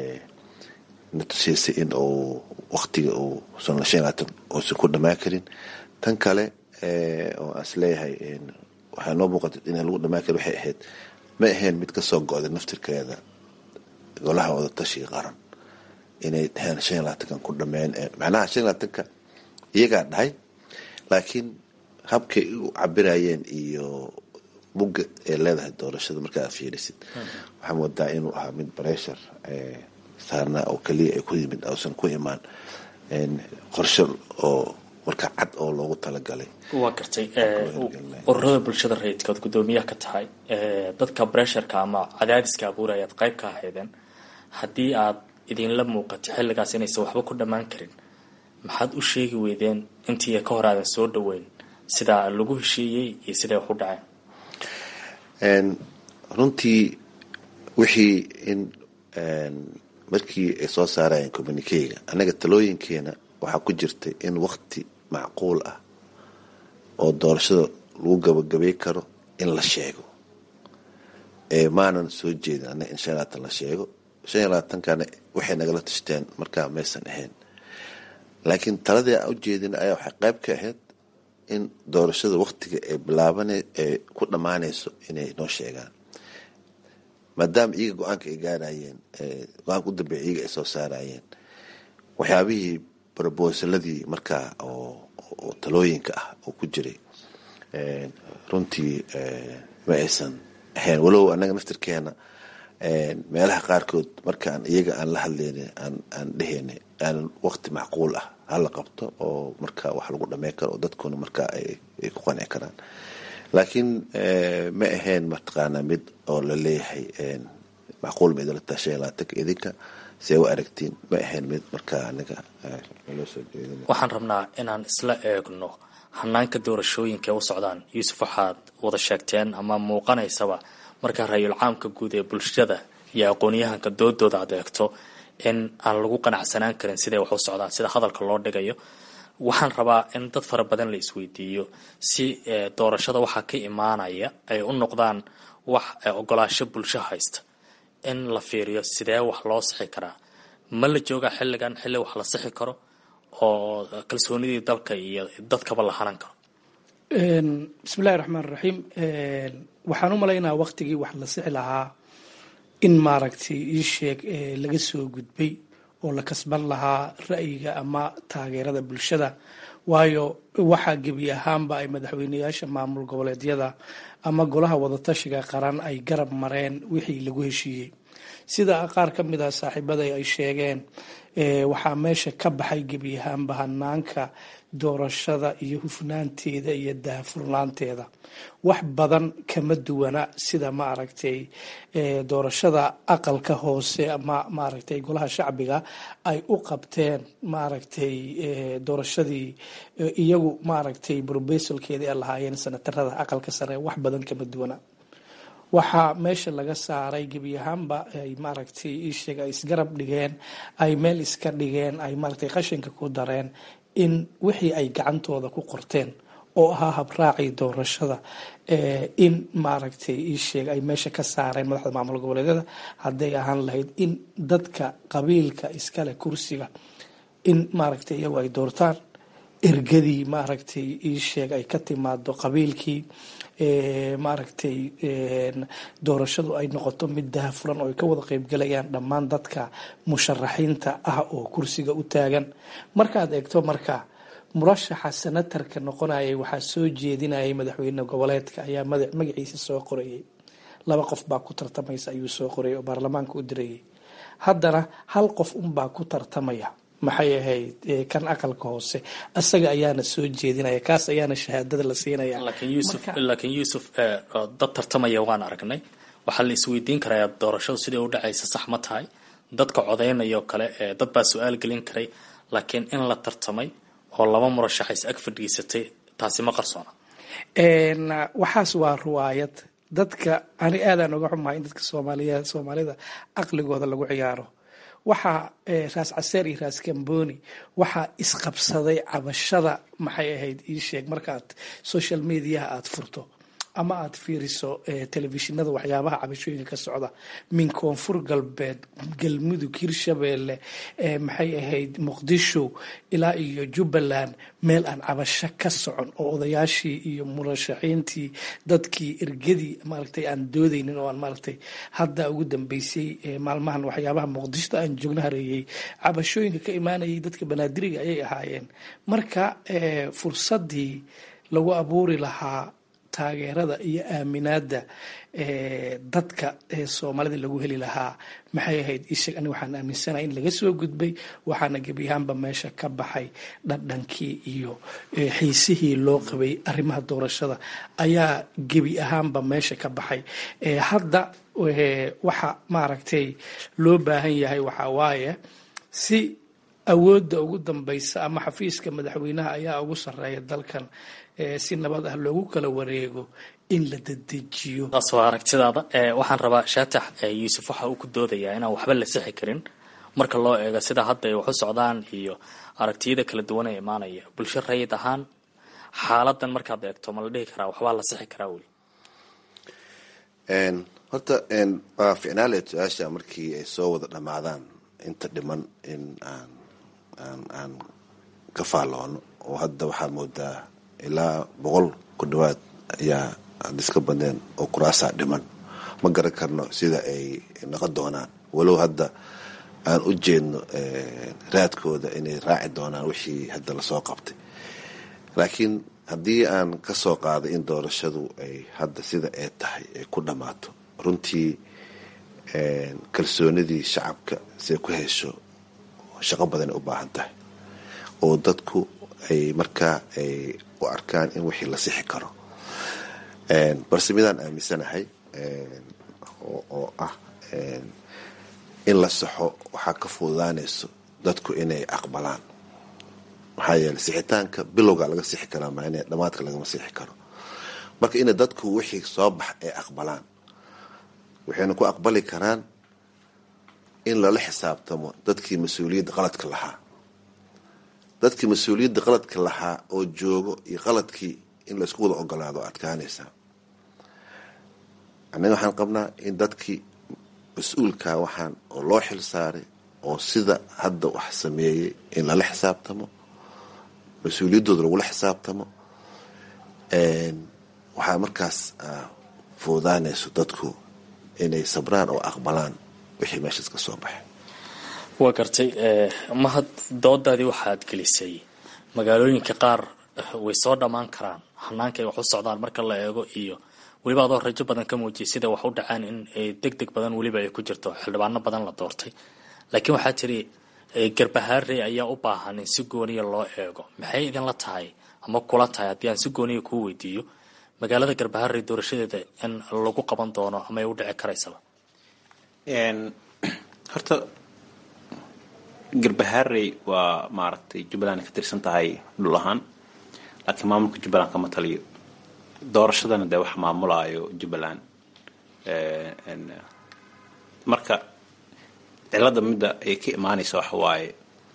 na tusiisay in uu waqtiga uu san la shan labaatan uusan ku dhamaan karin tan kale oo aan isleeyahay waxaa noo muuqata in lagu dhamaan karin waxay ahayd ma ahayn mid kasoo go-day naftirkeeda golaha wada tashiga qaran inay dhaheen shan iyo labaatankan ku dhameen macnaha shan iyo labaatanka iyagaa dhahay laakiin habkay u cabirayeen iyo bugga ay leedahay doorashada markaa aad fiirisid waxaa moodaa inuu ahaa mid breshur saarnaa oo keliya ay ku yimid uusan ku imaan qorshe oo markaa cad oo loogu talagalay waa gartay ururada bulshada rayidka ood guddoomiyaha ka tahay dadka bresharka ama cadaadiska abuuraya ad qayb ka ahaydeen haddii aad idinla muuqato xilligaas inaysan waxba ku dhammaan karin maxaad u sheegi weydeen intii ka hor aadan soo dhaweyn sidaa lagu heshiiyey iyo siday wax u dhaceen runtii wixii in markii ay soo saarayeen communikeyga annaga talooyinkeena waxaa ku jirtay in wakti macquul ah oo doorashada lagu gabagabay karo in la sheego maanan soo jeedin annaga in shan iyo labaatan la sheego shan iyo labaatankana waxay nagala tashteen markaa maysan ahayn laakiin taladii aan ujeedin ayaa waxay qayb ka ahayd in doorashada waktiga ee bilaaban ee ku dhammaanayso inay noo sheegaan maadaama iyaga go-aanka ay gaarayeen go-aanka u dambeeya iyaga ay soo saarayeen waxyaabihii brobosaladii markaa oo talooyinka ah oo ku jiray runtii ma aysan ahayn walow annaga naftirkeena meelaha qaarkood markaan iyaga aan la hadlayna aan dheheyna aanan wakti macquul ah hala qabto oo marka wax lagu dhameyn karo oo dadkuna markaa ay ku qanci karaan laakiin ma ahayn mataqaanaa mid oo la leeyahay macquul ma idinla tahay shan iyo labaatanka idinka see u aragtiin ma ahayn mid markaa aniga naloo soo jeedin waxaan rabnaa inaan isla eegno hanaanka doorashooyinka u socdaan yuusuf waxaad wada sheegteen ama muuqanaysaba markaa ra-yul caamka guud ee bulshada iyo aqoon-yahanka doodooda aad eegto in aan lagu qanacsanaan karin siday wax u socdaan sida hadalka loo dhigayo waxaan rabaa in dad fara badan la isweydiiyo si doorashada waxaa ka imaanaya ay u noqdaan wax ogolaasho bulsho haysta in la fiiriyo sidee wax loo sixi karaa ma la joogaa xilligan xilli wax la sixi karo oo kalsoonidii dalka iyo dadkaba la hanan karo bismillahi raxmaan raxiim waxaan u malaynaa waqtigii wax la sixi lahaa in maaragtay ii sheeg laga soo gudbay oo la kasban lahaa ra'yiga ama taageerada bulshada waayo waxaa gebi ahaanba ay madaxweyneyaasha maamul goboleedyada ama golaha wadatashiga qaran ay garab mareen wixii lagu heshiiyey sida qaar ka mid ah saaxiibada ay sheegeen waxaa meesha ka baxay gebi ahaanba hanaanka doorashada iyo hufnaanteeda iyo daahfurnaanteeda wax badan kama duwana sida maaragtay doorashada aqalka hoose ama maaragtay golaha shacbiga ay u qabteen maaragtay doorashadii iyagu maaragtay brobesalkeedii ay lahaayeen sanatarada aqalka sare wax badan kama duwana waxaa meesha laga saaray gebi ahaanba ay maaragtay iisheeg ay isgarab dhigeen ay meel iska dhigeen ay maaragtay qashinka ku dareen in wixii ay gacantooda ku qorteen oo ahaa habraacii doorashada in maaragtay iisheeg ay meesha ka saareen madaxda maamul goboleedyada hadday ahaan lahayd in dadka qabiilka iskale kursiga in maaragtay iyagu ay doortaan ergadii maaragtay iisheeg ay ka timaado qabiilkii maaragtay doorashadu ay noqoto mid dahafuran oo ay ka wada qeybgalayaan dhammaan dadka musharaxiinta ah oo kursiga u taagan markaad eegto marka murashaxa senatarka noqonayay waxaa soo jeedinayay madaxweyne goboleedka ayaa magaciisa soo qorayay laba qof baa ku tartamaysa ayuu soo qorayay oo baarlamaanka u dirayay haddana hal qof unbaa ku tartamaya maxay ahayd kan aqalka hoose isaga ayaana soo jeedinaya kaas ayaana shahaadada la siinaya laakiin yuusuf dad tartamaya waan aragnay waxaa la isweydiin karayaa doorashadu sidai u dhacaysa sax ma tahay dadka codaynaya oo kale dad baa su-aal gelin karay laakiin in la tartamay oo laba murashaxa is ag fadhiisatay taasi ma qarsoona waxaas waa ruwaayad dadka ani aadaan uga xumahay in dadka soomaaliya soomaalida aqligooda lagu ciyaaro waxaa raas caseer iyo raas kamboni waxaa isqabsaday cabashada maxay ahayd ii sheeg markaad social mediaha aada furto ama aada fiiriso telefishinada waxyaabaha cabashooyinka ka socda min koonfur galbeed galmudug hirshabeelle maxay ahayd muqdisho ilaa iyo jubbaland meel aan cabasho ka socon oo odayaashii iyo murashaxiintii dadkii ergadii maaragtay aan doodaynin oo aan maaragtay hadda ugu dambeysay maalmahan waxyaabaha muqdishoda aan joogno hareeyey cabashooyinka ka imaanayay dadka banaadiriga ayay ahaayeen marka fursadii lagu abuuri lahaa taageerada iyo aaminaada dadka soomaalida lagu heli lahaa maxay ahayd isheg ani waxaan aaminsanahay in laga soo gudbay waxaana gebi ahaanba meesha ka baxay dhadhankii iyo xiisihii loo qabay arrimaha doorashada ayaa gebi ahaanba meesha ka baxay hadda waxa maaragtay loo baahan yahay waxaa waaye si awoodda ugu dambaysa ama xafiiska madaxweynaha ayaa ugu sarreeya dalkan si nabad ah loogu kala wareego in la dedejiyo taas waa aragtidaada waxaan rabaa shaatax yuusuf waxa uu ku doodayaa inaan waxba la sixi karin marka loo eego sida hadda ay wax u socdaan iyo aragtiyada kala duwan ee imaanaya bulsho rayid ahaan xaaladan markaad eegto ma la dhihi karaa waxbaa la sixi karaa weli horta waa ficnaaleed su-aasha markii ay soo wada dhammaadaan inta dhiman in aan aan aan ka faalloono oo hadda waxaa moodaa ilaa boqol ku dhawaad ayaa ad iska badneen oo kuraasaa dhiman ma garan karno sida ay noqon doonaan walow hadda aan u jeedno raadkooda inay raaci doonaan wixii hadda lasoo qabtay laakiin haddii aan ka soo qaaday in doorashadu ay hadda sida ay tahay ay ku dhammaato runtii kalsoonidii shacabka siay ku hesho shaqo badanay u baahan tahay oo dadku ay markaa ay u arkaan in wixii la sixi karo balse midaan aaminsanahay oo ah in la saxo waxaa ka fududaanayso dadku inay aqbalaan maxaa yeeley sixitaanka bilowga laga sixi karaa maan dhamaadka lagama sixi karo marka ina dadku wixii soo bax ay aqbalaan waxayna ku aqbali karaan in lala xisaabtamo dadkii mas-uuliyadda qaladka lahaa dadkii mas-uuliyadda qaladka lahaa oo joogo iyo qaladkii in laysku wada ogolaado adkaanaysaa annaga waxaan qabnaa in dadkii mas-uulkaa waxaan oo loo xil saaray oo sida hadda wax sameeyey in lala xisaabtamo mas-uuliyaddooda lagula xisaabtamo waxaa markaas fuudaanayso dadku inay sabraan oo aqbalaan wixii meeshaas ka soo baxay waa gartay mahad doodaadii waxaad gelisay magaalooyinka qaar way soo dhammaan karaan hanaanka ay wax u socdaan marka la eego iyo weliba adoo rajo badan ka muujiyay sida wax u dhacaan in deg deg badan weliba ay ku jirto xildhibaano badan la doortay laakiin waxaa tiri garbahaarey ayaa u baahan in si gooniya loo eego maxay idinla tahay ama kula tahay haddii aan si gooniya kuu weydiiyo magaalada garbahaarey doorashadeeda in lagu qaban doono ama ay u dhici karaysaba horta garbahaarey waa maaragtay jubbaland ay ka tirsan tahay dhul ahaan laakiin maamulka jubbaland kama taliyo doorashadana dee wax maamulaayo jubbaland marka cilada midda ay ka imaanaysa waxa waaye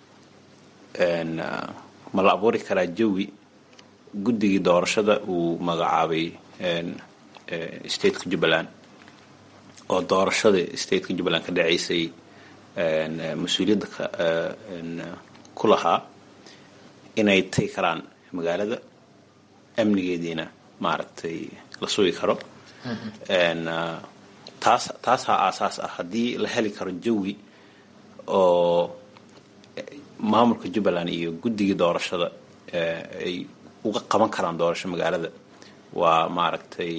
ma la abuuri karaa jawi guddigii doorashada uu magacaabay stateka jubbaland oo doorashada stateka jubbaland ka dhacaysay mas-uuliyadda ku lahaa inay tagi karaan magaalada amnigeediina maaragtay la sugi karo taas taasaa aasaas ah haddii la heli karo jawi oo maamulka jubbaland iyo guddigii doorashada ay uga qaban karaan doorasho magaalada waa maaragtay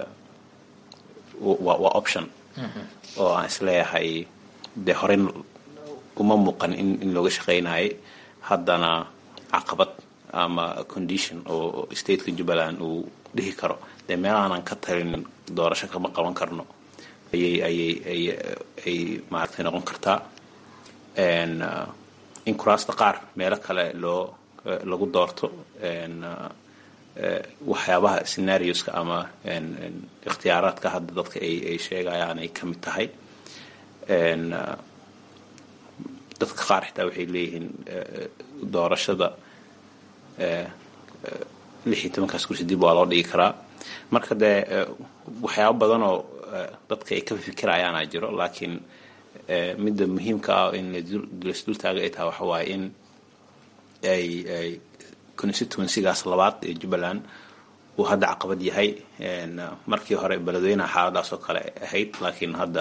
waa option oo aan isleeyahay dee horey uma muuqan in in looga shaqaynayay haddana caqabad ama condition oo stateka jubbaland uu dhihi karo dee meel aanan ka talinin doorasho kama qaban karno ayay ayay ay ay maaragtay noqon kartaa in kuraasta qaar meelo kale loo lagu doorto waxyaabaha scenarioska ama ikhtiyaaraadka hadda dadka ay ay sheegayaan ay ka mid tahay dadka qaar xitaa waxay leeyihiin doorashada lix iyo tobankaas kursi dib waa loo dhigi karaa marka dee waxyaabo badan oo dadka ay ka fikirayaana jiro laakiin midda muhiimka ah in lasdultaaga ay tahay waxa waaye in ay ay constituencygaas labaad ee jubbaland uu hadda caqabad yahay markii hore beledweynaha xaaladaas oo kale ahayd laakiin hadda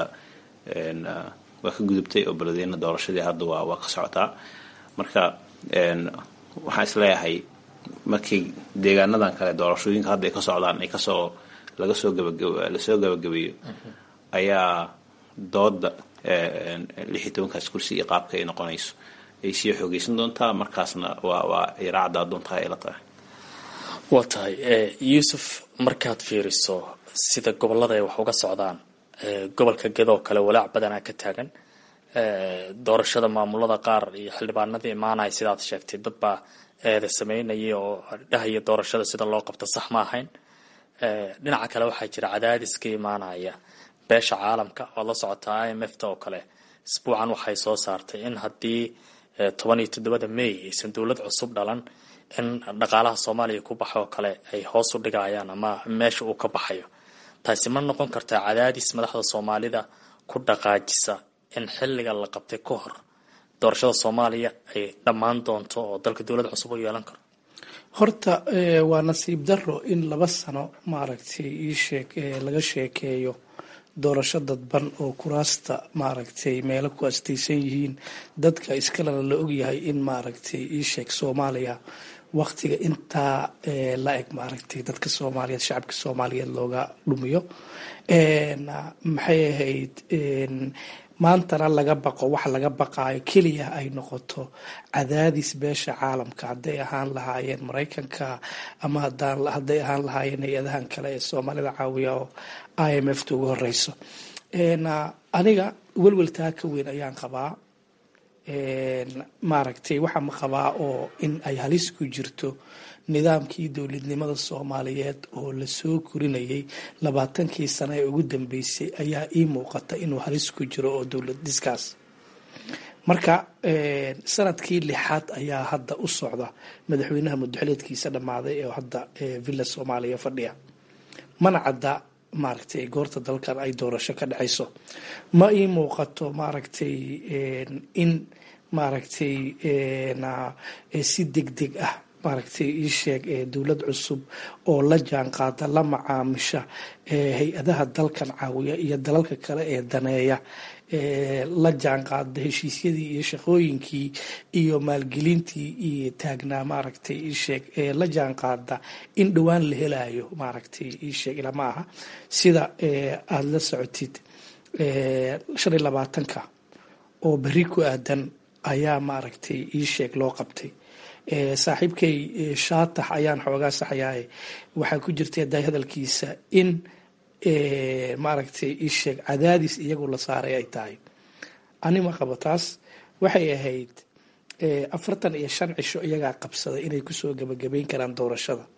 waa ka gudubtay oo beledweyne doorashadii hadda waa waa ka socotaa marka waxaan isleeyahay markii deegaanadan kale doorashooyinka hadda ay ka socdaan ay kasoo laga soo gabagab lasoo gabagabeeyo ayaa dooda lix iyo tobankaas kursi iyo qaabka ay noqonayso ay sii xoogeysan doontaa markaasna waa waa ay raacdaa doontaa ay la tahay waa tahay yuusuf markaad fiiriso sida gobolada ay wax uga socdaan gobolka gedoo kale walaac badanaa ka taagan doorashada maamulada qaar iyo xildhibaanadii imaanaya sidaad sheegtay dad baa eeda sameynaya oo dhahaya doorashada sida loo qabto sax ma ahayn dhinaca kale waxaa jira cadaadis ka imaanaya beesha caalamka waad la socotaa i m f ta oo kale isbuucan waxay soo saartay in haddii toban iyo toddobada may aysan dowlad cusub dhalan in dhaqaalaha soomaaliya ku baxa oo kale ay hoos u dhigayaan ama meesha uu ka baxayo taasi ma noqon kartaa cadaadis madaxda soomaalida ku dhaqaajisa in xilliga la qabtay ka hor doorashada soomaaliya ay dhammaan doonto oo dalka dowlad cusub u yeelan karo horta waa nasiib daro in laba sano maaragtay iisheeg laga sheekeeyo doorasho dadban oo kuraasta maaragtay meelo ku astaysan yihiin dadka iskalena la ogyahay in maaragtay iisheeg soomaaliya waqtiga intaa la eg maaragtay dadka soomaaliyeed shacabka soomaaliyeed looga dhumiyo maxay ahayd maantana laga baqo wax laga baqaayo keliya ay noqoto cadaadis beesha caalamka hadday ahaan lahaayeen maraykanka ama hadday ahaan lahaayeen hay-adahan kale ee soomaalida caawiya oo i m f ta ugu horeyso aniga welweltaa ka weyn ayaan qabaa maaragtay waxaa ma qabaa oo in ay halis ku jirto nidaamkii dowladnimada soomaaliyeed oo lasoo korinayay labaatankii sano ee ugu dambeysay ayaa ii muuqata inuu halis ku jiro oo dowlad dhiskaas marka sanadkii lixaad ayaa hadda u socda madaxweynaha mudaxileedkiisa dhammaaday ee hadda villa soomaaliya fadhiya mana cadda maaragtay goorta dalkan ay doorasho ka dhacayso ma ii muuqato maaragtay in maaragtay si deg deg ah maaragtay ii sheeg dowlad cusub oo la jaan qaada la macaamisha hay-adaha dalkan caawiya iyo dalalka kale ee daneeya la jaan qaada heshiisyadii iyo shaqooyinkii iyo maalgelintii iyo taagnaa maaragtay ii sheeg la jaan qaada in dhowaan la helayo maaragtay ii sheeg ilama aha sida aada la socotid shan iyo labaatanka oo berri ku aadan ayaa maaragtay ii sheeg loo qabtay saaxiibkay shaatax ayaan xoogaa saxyahay waxaa ku jirta day hadalkiisa in maaragtay isheeg cadaadis iyagu la saaray ay tahay anima qabo taas waxay ahayd afartan iyo shan cisho iyagaa qabsaday inay kusoo gabagabeyn karaan doorashada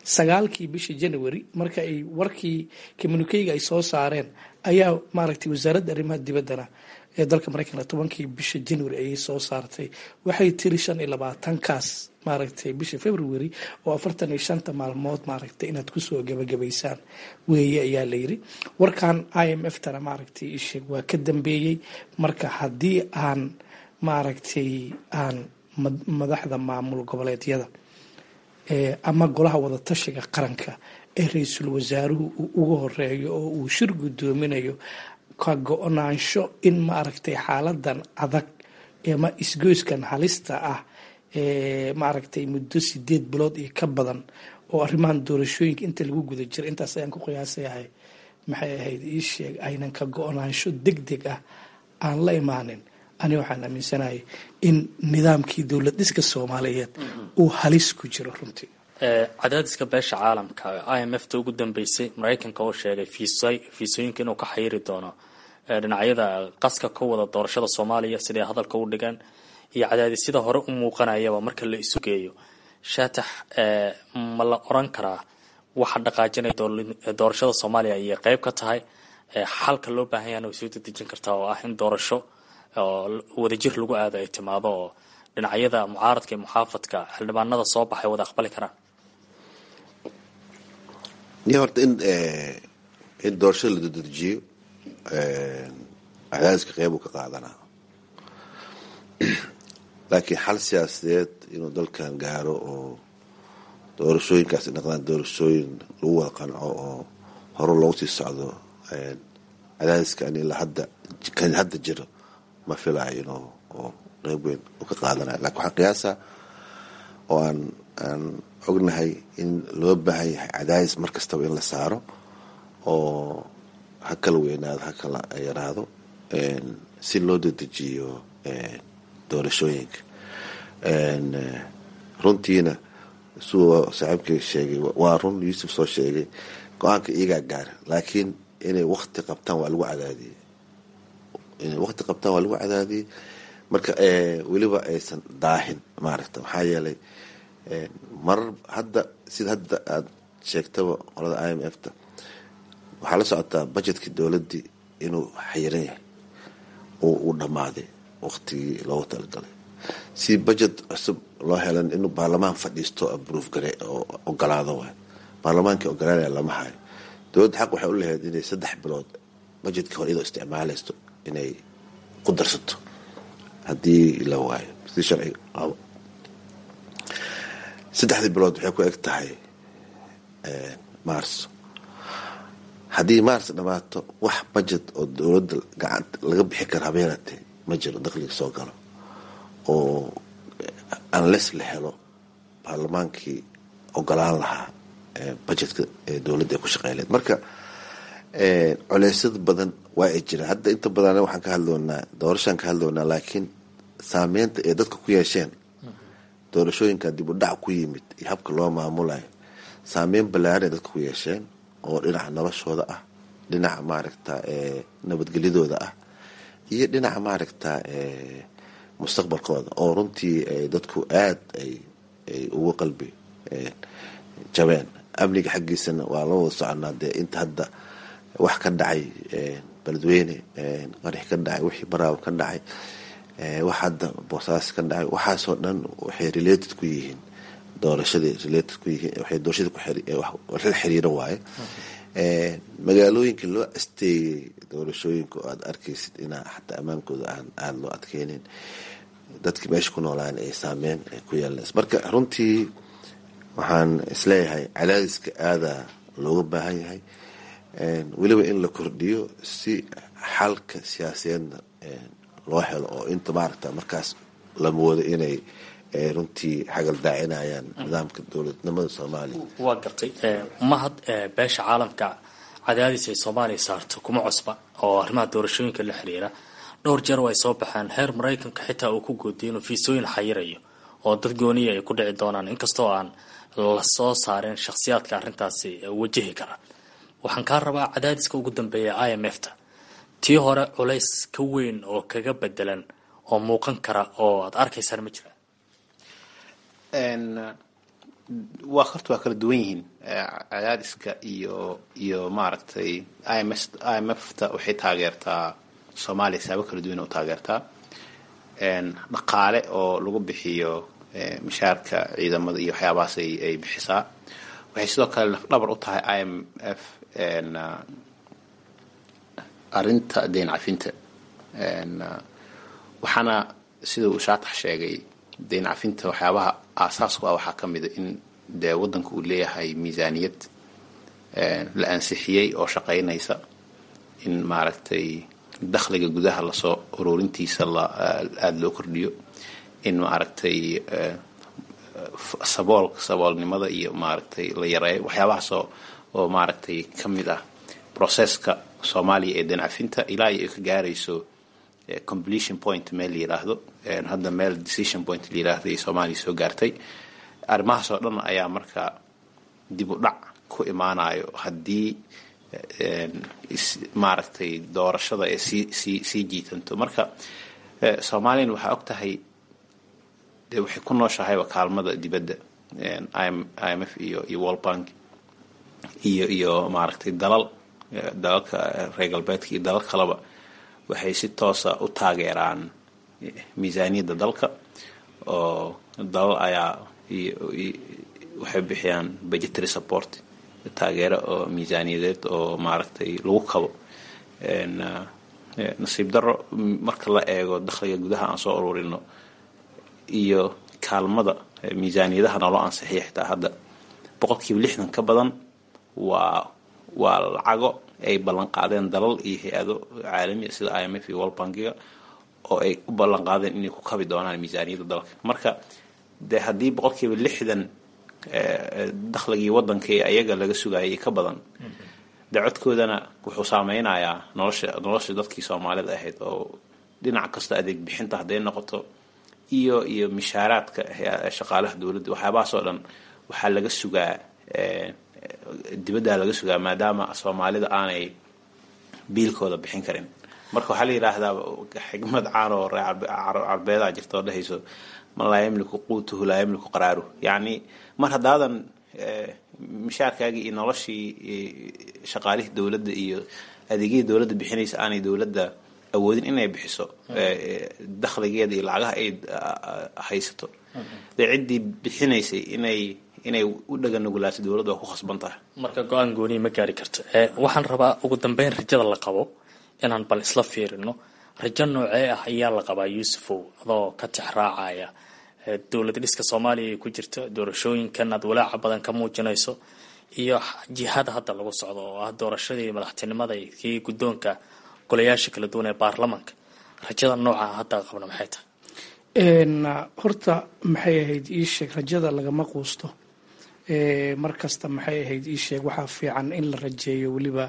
sagaalkii bishii january marka ay warkii communikeyga ay soo saareen ayaa maaragtay wasaaradda arrimaha dibaddana ee dalka mareykanka tobankii bisha january ayay soo saartay waxay tiri shan iyo labaatankaas maaragtay bisha february oo afartan iyo shanta maalmood maaragtay inaad kusoo gabagabaysaan weeye ayaa layiri warkan i m f tana maaragtay isheeg waa ka dambeeyey marka haddii aan maaragtay aan madaxda maamul goboleedyada ama golaha wadatashiga qaranka ee ra-iisul wasaaruhu uu uga horeeyo oo uu shir guddoominayo ka go-naansho in maaragtay xaaladan adag ama isgoyskan halista ah maaragtay muddo sideed bilood iyo ka badan oo arrimahan doorashooyinka inta lagu guda jira intaas ayaan ku qiyaasayahay maxay ahayd ii sheeg aynan ka go-naansho deg deg ah aan la imaanin ani waxaan aaminsanahay in nidaamkii dowlad dhiska soomaaliyeed uu halis ku jiro runtii cadaadiska beesha caalamka i m f ta ugu dambeysay maraykanka oo sheegay fiisooyinka inuu ka xayiri doono dhinacyada qaska ka wada doorashada soomaaliya siday hadalka u dhigaan iyo cadaadisyada hore u muuqanayaba marka la isu geeyo shaatax ma la oran karaa waxa dhaqaajinaya doorashada soomaaliya ayay qeyb ka tahay xalka loo baahan yahana way soo dedejin kartaa oo ah in doorasho oo wadajir lagu aado ay timaado oo dhinacyada mucaaradka iyo muxaafadka xildhibaanada soo baxay wada aqbali karaan ni horta in in doorashada la dedejiyo cadaadiska qeyb uu ka qaadanaa laakiin xal siyaasadeed inuu dalkan gaaro oo doorashooyinkaasi noqdaan doorashooyin lagu wada qanco oo hore loogu sii socdo cadaadiskan ilaa hadda kan hadda jiro ma filayo inuu oo qeyb weyn u ka qaadanayo lakin waxaan qiyaasaa oo aan aan ognahay in loo baahan yahay cadaadis mar kastaba in la saaro oo ha kala weynaado ha kala yaraado si loo dedejiyo doorashooyinka runtiina suu saaxiibkay sheegay waa run yuusuf soo sheegay go-aanka iyagaa gaara laakiin inay wakti qabtaan waa lagu cadaadiyey inay wakti qabtaan waa lagu cadaadiyey marka weliba aysan daahin maaragta maxaa yeelay marar hadda sida hadda aada sheegtaba qolada i m f ta waxaa la socotaa budgetkii dowladdii inuu xayiran yahay oo uu dhammaaday waktigii loogu talagalay si budget cusub loo helan inuu baarlamaan fadhiisto abroof gare oo ogolaado waay baarlamaankii ogolaanaya lama hayo dowladda xaq waxay u lahayd inay saddex bilood budgetkii hore iyadoo isticmaalaysto inay ku darsato haddii la waayo si sharci qabo saddexdii bilood waxay ku eg tahay maarso haddii maars dhammaato wax budget oo dowladda gacanta laga bixi kara habeenatee ma jiro dakhliga soo galo oo unless la helo baarlamaankii ogolaan lahaa budgetka dowladda ay ku shaqeyleed marka culeysyada badan waa ay jiraan hadda inta badan waxaan ka hadloonaa doorashaan ka hadloonaa laakiin saameynta ay dadka ku yeesheen doorashooyinka dib u dhac ku yimid iyo habka loo maamulayo saameyn ballaaran ay dadka ku yeesheen oo dhinaca noloshooda ah dhinaca maaragta nabadgelyadooda ah iyo dhinaca maaragta mustaqbalkooda oo runtii dadku aad ay ay ugu qalbi jabeen amniga xaggiisana waa la wada soconaa dee inta hadda wax ka dhacay beledweyne qarax ka dhacay wixii baraawo ka dhacay wax hadda boosaas ka dhacay waxaasoo dhan waxay related ku yihiin doorashadii related ku yihiin waxay doorashadii la xiriiro waaye magaalooyinka loo asteeyey doorashooyinka oo aada arkaysid inaa xataa ammaankooda aan aada loo adkeynin dadki meesha ku noolaan ay saameyn ku yeelanays marka runtii waxaan isleeyahay cadaadiska aadaa looga baahan yahay weliba in la kordhiyo si xalka siyaasadeedna loo helo oo inta maaragta markaas la moodo inay runtii xagal daacinayaan nidaamka dowladnimada soomaaliya waa gartay mahad beesha caalamka cadaadis ay soomaaliya saarto kuma cusba oo arrimaha doorashooyinka la xiriira dhowr jeer oo ay soo baxeen heer maraykanka xitaa uu ku goodiyay inuu fiisooyin xayirayo oo dad gooniya ay ku dhici doonaan inkastoo aan la soo saareen shakhsiyaadka arrintaasi wajahi kara waxaan kaa rabaa cadaadiska ugu dambeeya i m f ta tii hore culays ka weyn oo kaga bedelan oo muuqan kara oo aada arkaysaan ma jiraan waa horta waa kala duwan yihiin cadaadiska iyo iyo maaragtay ims i m f ta waxay taageertaa soomaaliya saabo kala duwan u taageertaa dhaqaale oo lagu bixiyo mishaarka ciidamada iyo waxyaabahaas ay bixisaa waxay sidoo kale lafdhabar u tahay i m f arrinta deyn cafinta waxaana sida uu shaatax sheegay deyn cafinta waxyaabaha aasaasku ah waxaa ka mida in dee waddanka uu leeyahay miisaaniyad la ansixiyey oo shaqaynaysa in maaragtay dakhliga gudaha lasoo ururintiisa aada loo kordhiyo in maaragtay sabool saboolnimada iyo maaragtay la yareeyo waxyaabahaasoo oo maaragtay ka mid ah processka soomaaliya ee dancafinta ilaa iyo ay ka gaarayso completion point meel la yiraahdo hadda meel decision point la yiraahdo ay soomaaliya soo gaartay arrimahaas oo dhan ayaa marka dib u dhac ku imaanayo haddii maaragtay doorashada ee sii sii sii jiitanto marka soomaaliyana waxaa og tahay dee waxay ku nooshahayba kaalmada dibadda i m f iyo iyo world bank iyo iyo maaragtay dalal dalalka reer galbeedka iyo dalal kaleba waxay si toosa u taageeraan miisaaniyadda dalka oo dalal ayaa waxay bixiyaan budgetary support taageero oo miisaaniyadeed oo maaragtay lagu kabo nasiib daro marka la eego dakhliga gudaha aan soo ururino iyo kaalmada miisaaniyadaha naloo ansixiya xitaa hadda boqolkiiba lixdan ka badan waa waa lacago ay ballan qaadeen dalal iyo hay-ado caalamiya sida i m f iyo world bankiga oo ay u ballan qaadeen inay ku kabi doonaan miisaaniyadda dalka marka de haddii boqolkiiba lixdan dakhligii waddanka ee ayaga laga sugayay ka badan de codkoodana wuxuu saameynayaa nolosha nolosha dadkii soomaalida ahayd oo dhinac kasta adeeg bixinta hadday noqoto iyo iyo mishaaraadka shaqaalaha dowladda waxyaabahaas oo dhan waxaa laga sugaa dibaddaa laga sugaa maadaama soomaalida aanay biilkooda bixin karin marka waxaa la yidhaahdaa xigmad caan oo carbeedaa jirta oo dhehayso man laa yamliku quutuhu laa yamliku qaraaruhu yacni mar haddaadan mishaarkaagii iyo noloshii shaqaalihii dowladda iyo adeegyadii dowladda bixinaysa aanay dowladda awoodin inay bixiso dakhligeeda iyo lacagaha ay haysato dee ciddii bixinaysay inay inay u dhaganugulaaso dowladda waa ku khasban tahay marka go-aan gooniya ma gaari karto waxaan rabaa ugu dambeyn rajada la qabo inaan bal isla fiirino rajo noocee ah ayaa la qabaa yuusufow adoo ka tix raacaya dowlad dhiska soomaaliya ay ku jirto doorashooyinkan aad walaaca badan ka muujinayso iyo jihada hadda lagu socdo oo ah doorashadii madaxtinimada kii guddoonka golayaasha kala duwan ee baarlamanka rajada nooca hadda qabna maxay tahay horta maxay ahayd ii sheeg rajada lagama quusto mar kasta maxay ahayd ii sheeg waxaa fiican in la rajeeyo weliba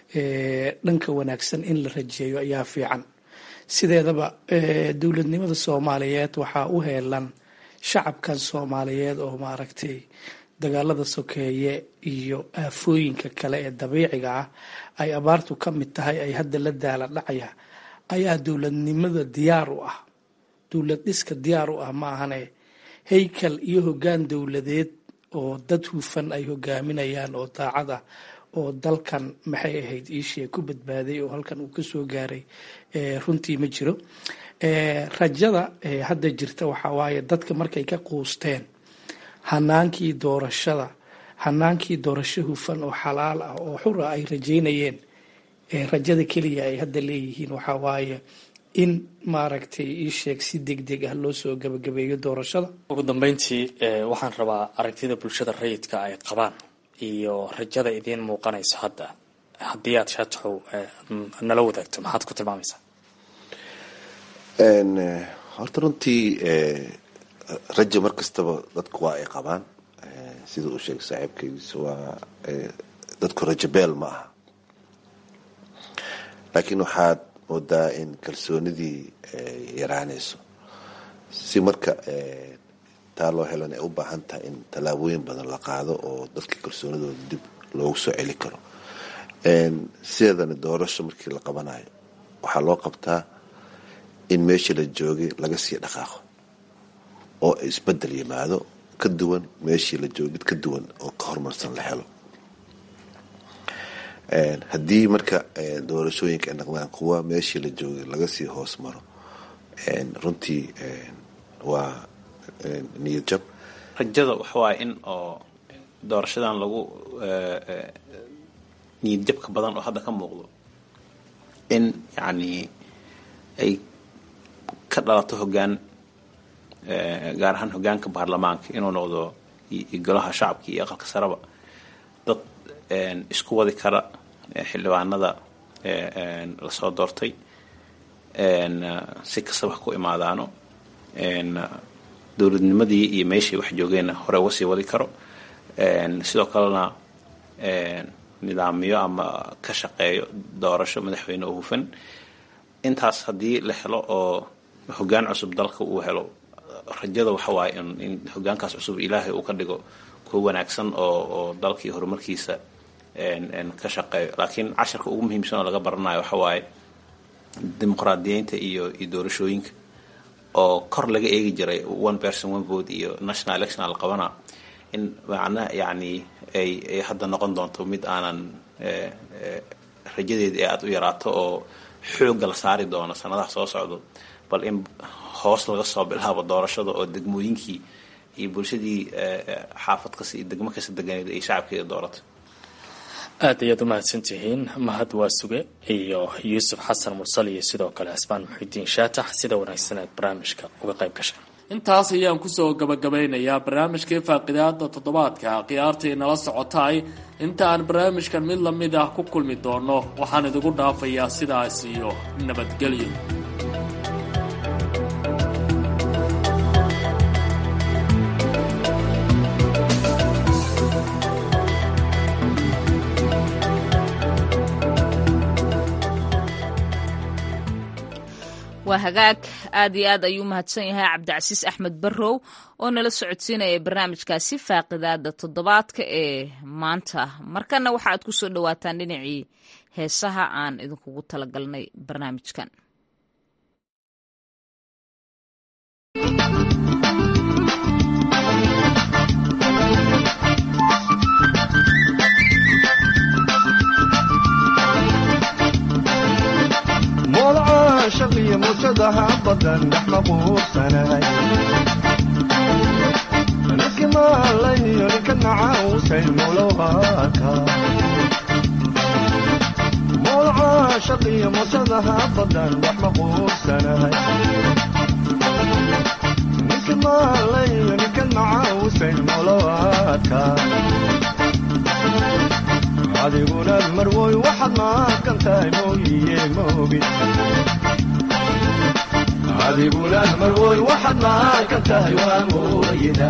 dhanka wanaagsan in la rajeeyo ayaa fiican sideedaba dowladnimada soomaaliyeed waxaa u heelan shacabkan soomaaliyeed oo maaragtay dagaalada sokeeye iyo aafooyinka kale ee dabiiciga ah ay abaartu ka mid tahay ay hadda la daala dhacaya ayaa dowladnimada diyaar u ah dowlad dhiska diyaar u ah ma ahane haykal iyo hoggaan dowladeed oo dad hufan ay hogaaminayaan oo daacad ah oo dalkan maxay ahayd iishee ku badbaaday oo halkan uu ka soo gaaray runtii ma jiro rajada hadda jirta waxaa waaye dadka markay ka quusteen hanaankii doorashada hanaankii doorasho hufan oo xalaal ah oo xura ay rajeynayeen rajada keliya ay hadda leeyihiin waxaa waaye in maaragtay ii sheeg si deg deg ah loo soo gabagabeeyo doorashada ugu dambeyntii waxaan rabaa aragtida bulshada rayidka ay qabaan iyo rajada idiin muuqanayso hadda haddii aad shaataxow nala wadaagto maxaad ku tilmaamaysaa horta runtii rajo mar kastaba dadku waa ay qabaan sida uu sheegay saaxiibkaygiisa waa dadku rajo beel ma aha laakiin waxaad moodaa in kalsoonidii yaraanayso si marka taa loo helan ay u baahan tahay in tallaabooyin badan la qaado oo dadka kalsoonidooda dib loogu soo celi karo sideedana doorasho markii la qabanayo waxaa loo qabtaa in meeshii la joogay laga sii dhaqaaqo oo isbedel yimaado ka duwan meeshii la joogo mid ka duwan oo ka horumarsan la helo haddii marka doorashooyinka ay noqdaan kuwa meeshii la joogay laga sii hoos maro runtii waa niyad jab rajada waxawaaya in oo doorashadan lagu niyad jabka badan oo hadda ka muuqdo in yacni ay ka dhalato hoggaan gaar ahaan hoggaanka baarlamaanka inuu noqdo golaha shacabka iyo aqalka sareba dad isku wadi kara xildhibaanada lasoo doortay si kastaba ha ku imaadaano dowladnimadii iyo meeshii wax joogeenna hore uga sii wadi karo sidoo kalena nidaamyo ama ka shaqeeyo doorasho madaxweyne oo hufan intaas haddii la helo oo hoggaan cusub dalka uu helo rajada waxa waaye in hoggaankaas cusub ilaahay uu ka dhigo kuwa wanaagsan oo oo dalkii horumarkiisa ka shaqeeyo laakiin casharka ugu muhiimsan oo laga baranayo waxa waaye dimuqraadiyeynta iyo iyo doorashooyinka oo kor laga eegi jiray one person one vote iyo national election la qabana in macnaha yacni ay ay hadda noqon doonto mid aanan rajadeeda ee aada u yaraato oo xoogga la saari doono sanadaha soo socdo bal in hoos laga soo bilaabo doorashada oo degmooyinkii iyo bulshadii xaafad kasta iyo degmo kasta deganeed ay shacabkeeda doorato aad ayaad u mahadsantihiin mahad waasuge iyo yuusuf xasan mursal iyo sidoo kale cismaan muxidiin shaatax sida wanaagsan aad barnaamijka uga qayb gashay intaas ayaan kusoo gabagabeynayaa barnaamijkii faaqidaada toddobaadka khiyaartii nala socotaay inta aan barnaamijkan mid lamid ah ku kulmi doono waxaan idigu dhaafayaa sidaas iyo nabadgelyo waa hagaag aad iyo aad ayuu mahadsan yahay cabdicasiis axmed barrow oo nala socodsiinaya barnaamijkaasi faaqidaada toddobaadka ee maanta markana waxa aad ku soo dhowaataan dhinacii heesaha aan idinkugu talagalnay barnaamijkan shaqiyo muusadaha badan dhex maquursanahay niski maalayo ninka nacausay mulowaka mowlaca shaqiyo muusadaha badan dhex maquursanahay niski maalayo ninka nacausay mulowaka adiguna marwoy waxaad maaqan tahay mooyiye moogi adiguna marwoy waxaad maaqan tahay waa mooyida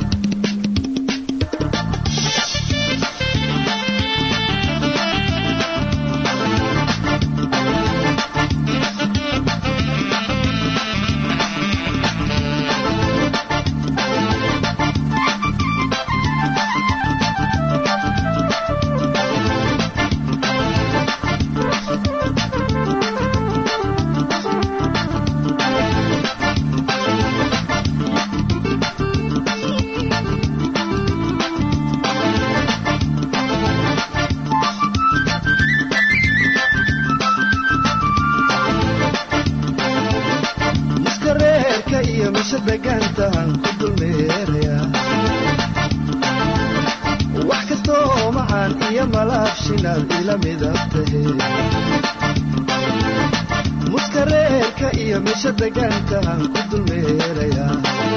muskareerka iyo meesha degaantahan ku dulmeerayaa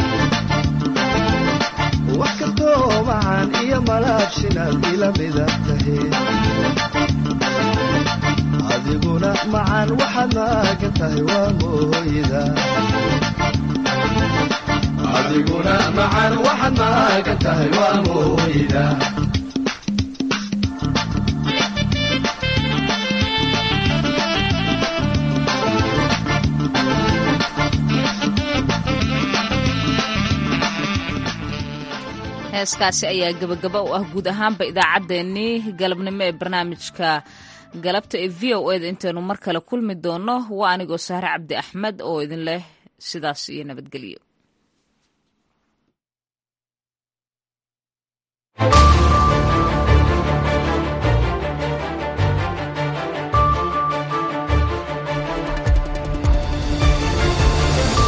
wax kastoo macaan iyo malaabshinaad ila midab tahe adiguna macaan waxaad maagan tahay waa mooyida adiguna macaan waxaad maagan tahay waa mooyida heeskaasi ayaa gebagaba u ah guud ahaanba idaacaddeenii galabnimo ee barnaamijka galabta ee v o eda intaynu mar kale kulmi doono waa anigoo sahre cabdi axmed oo idin leh sidaas iyo nabadgelyo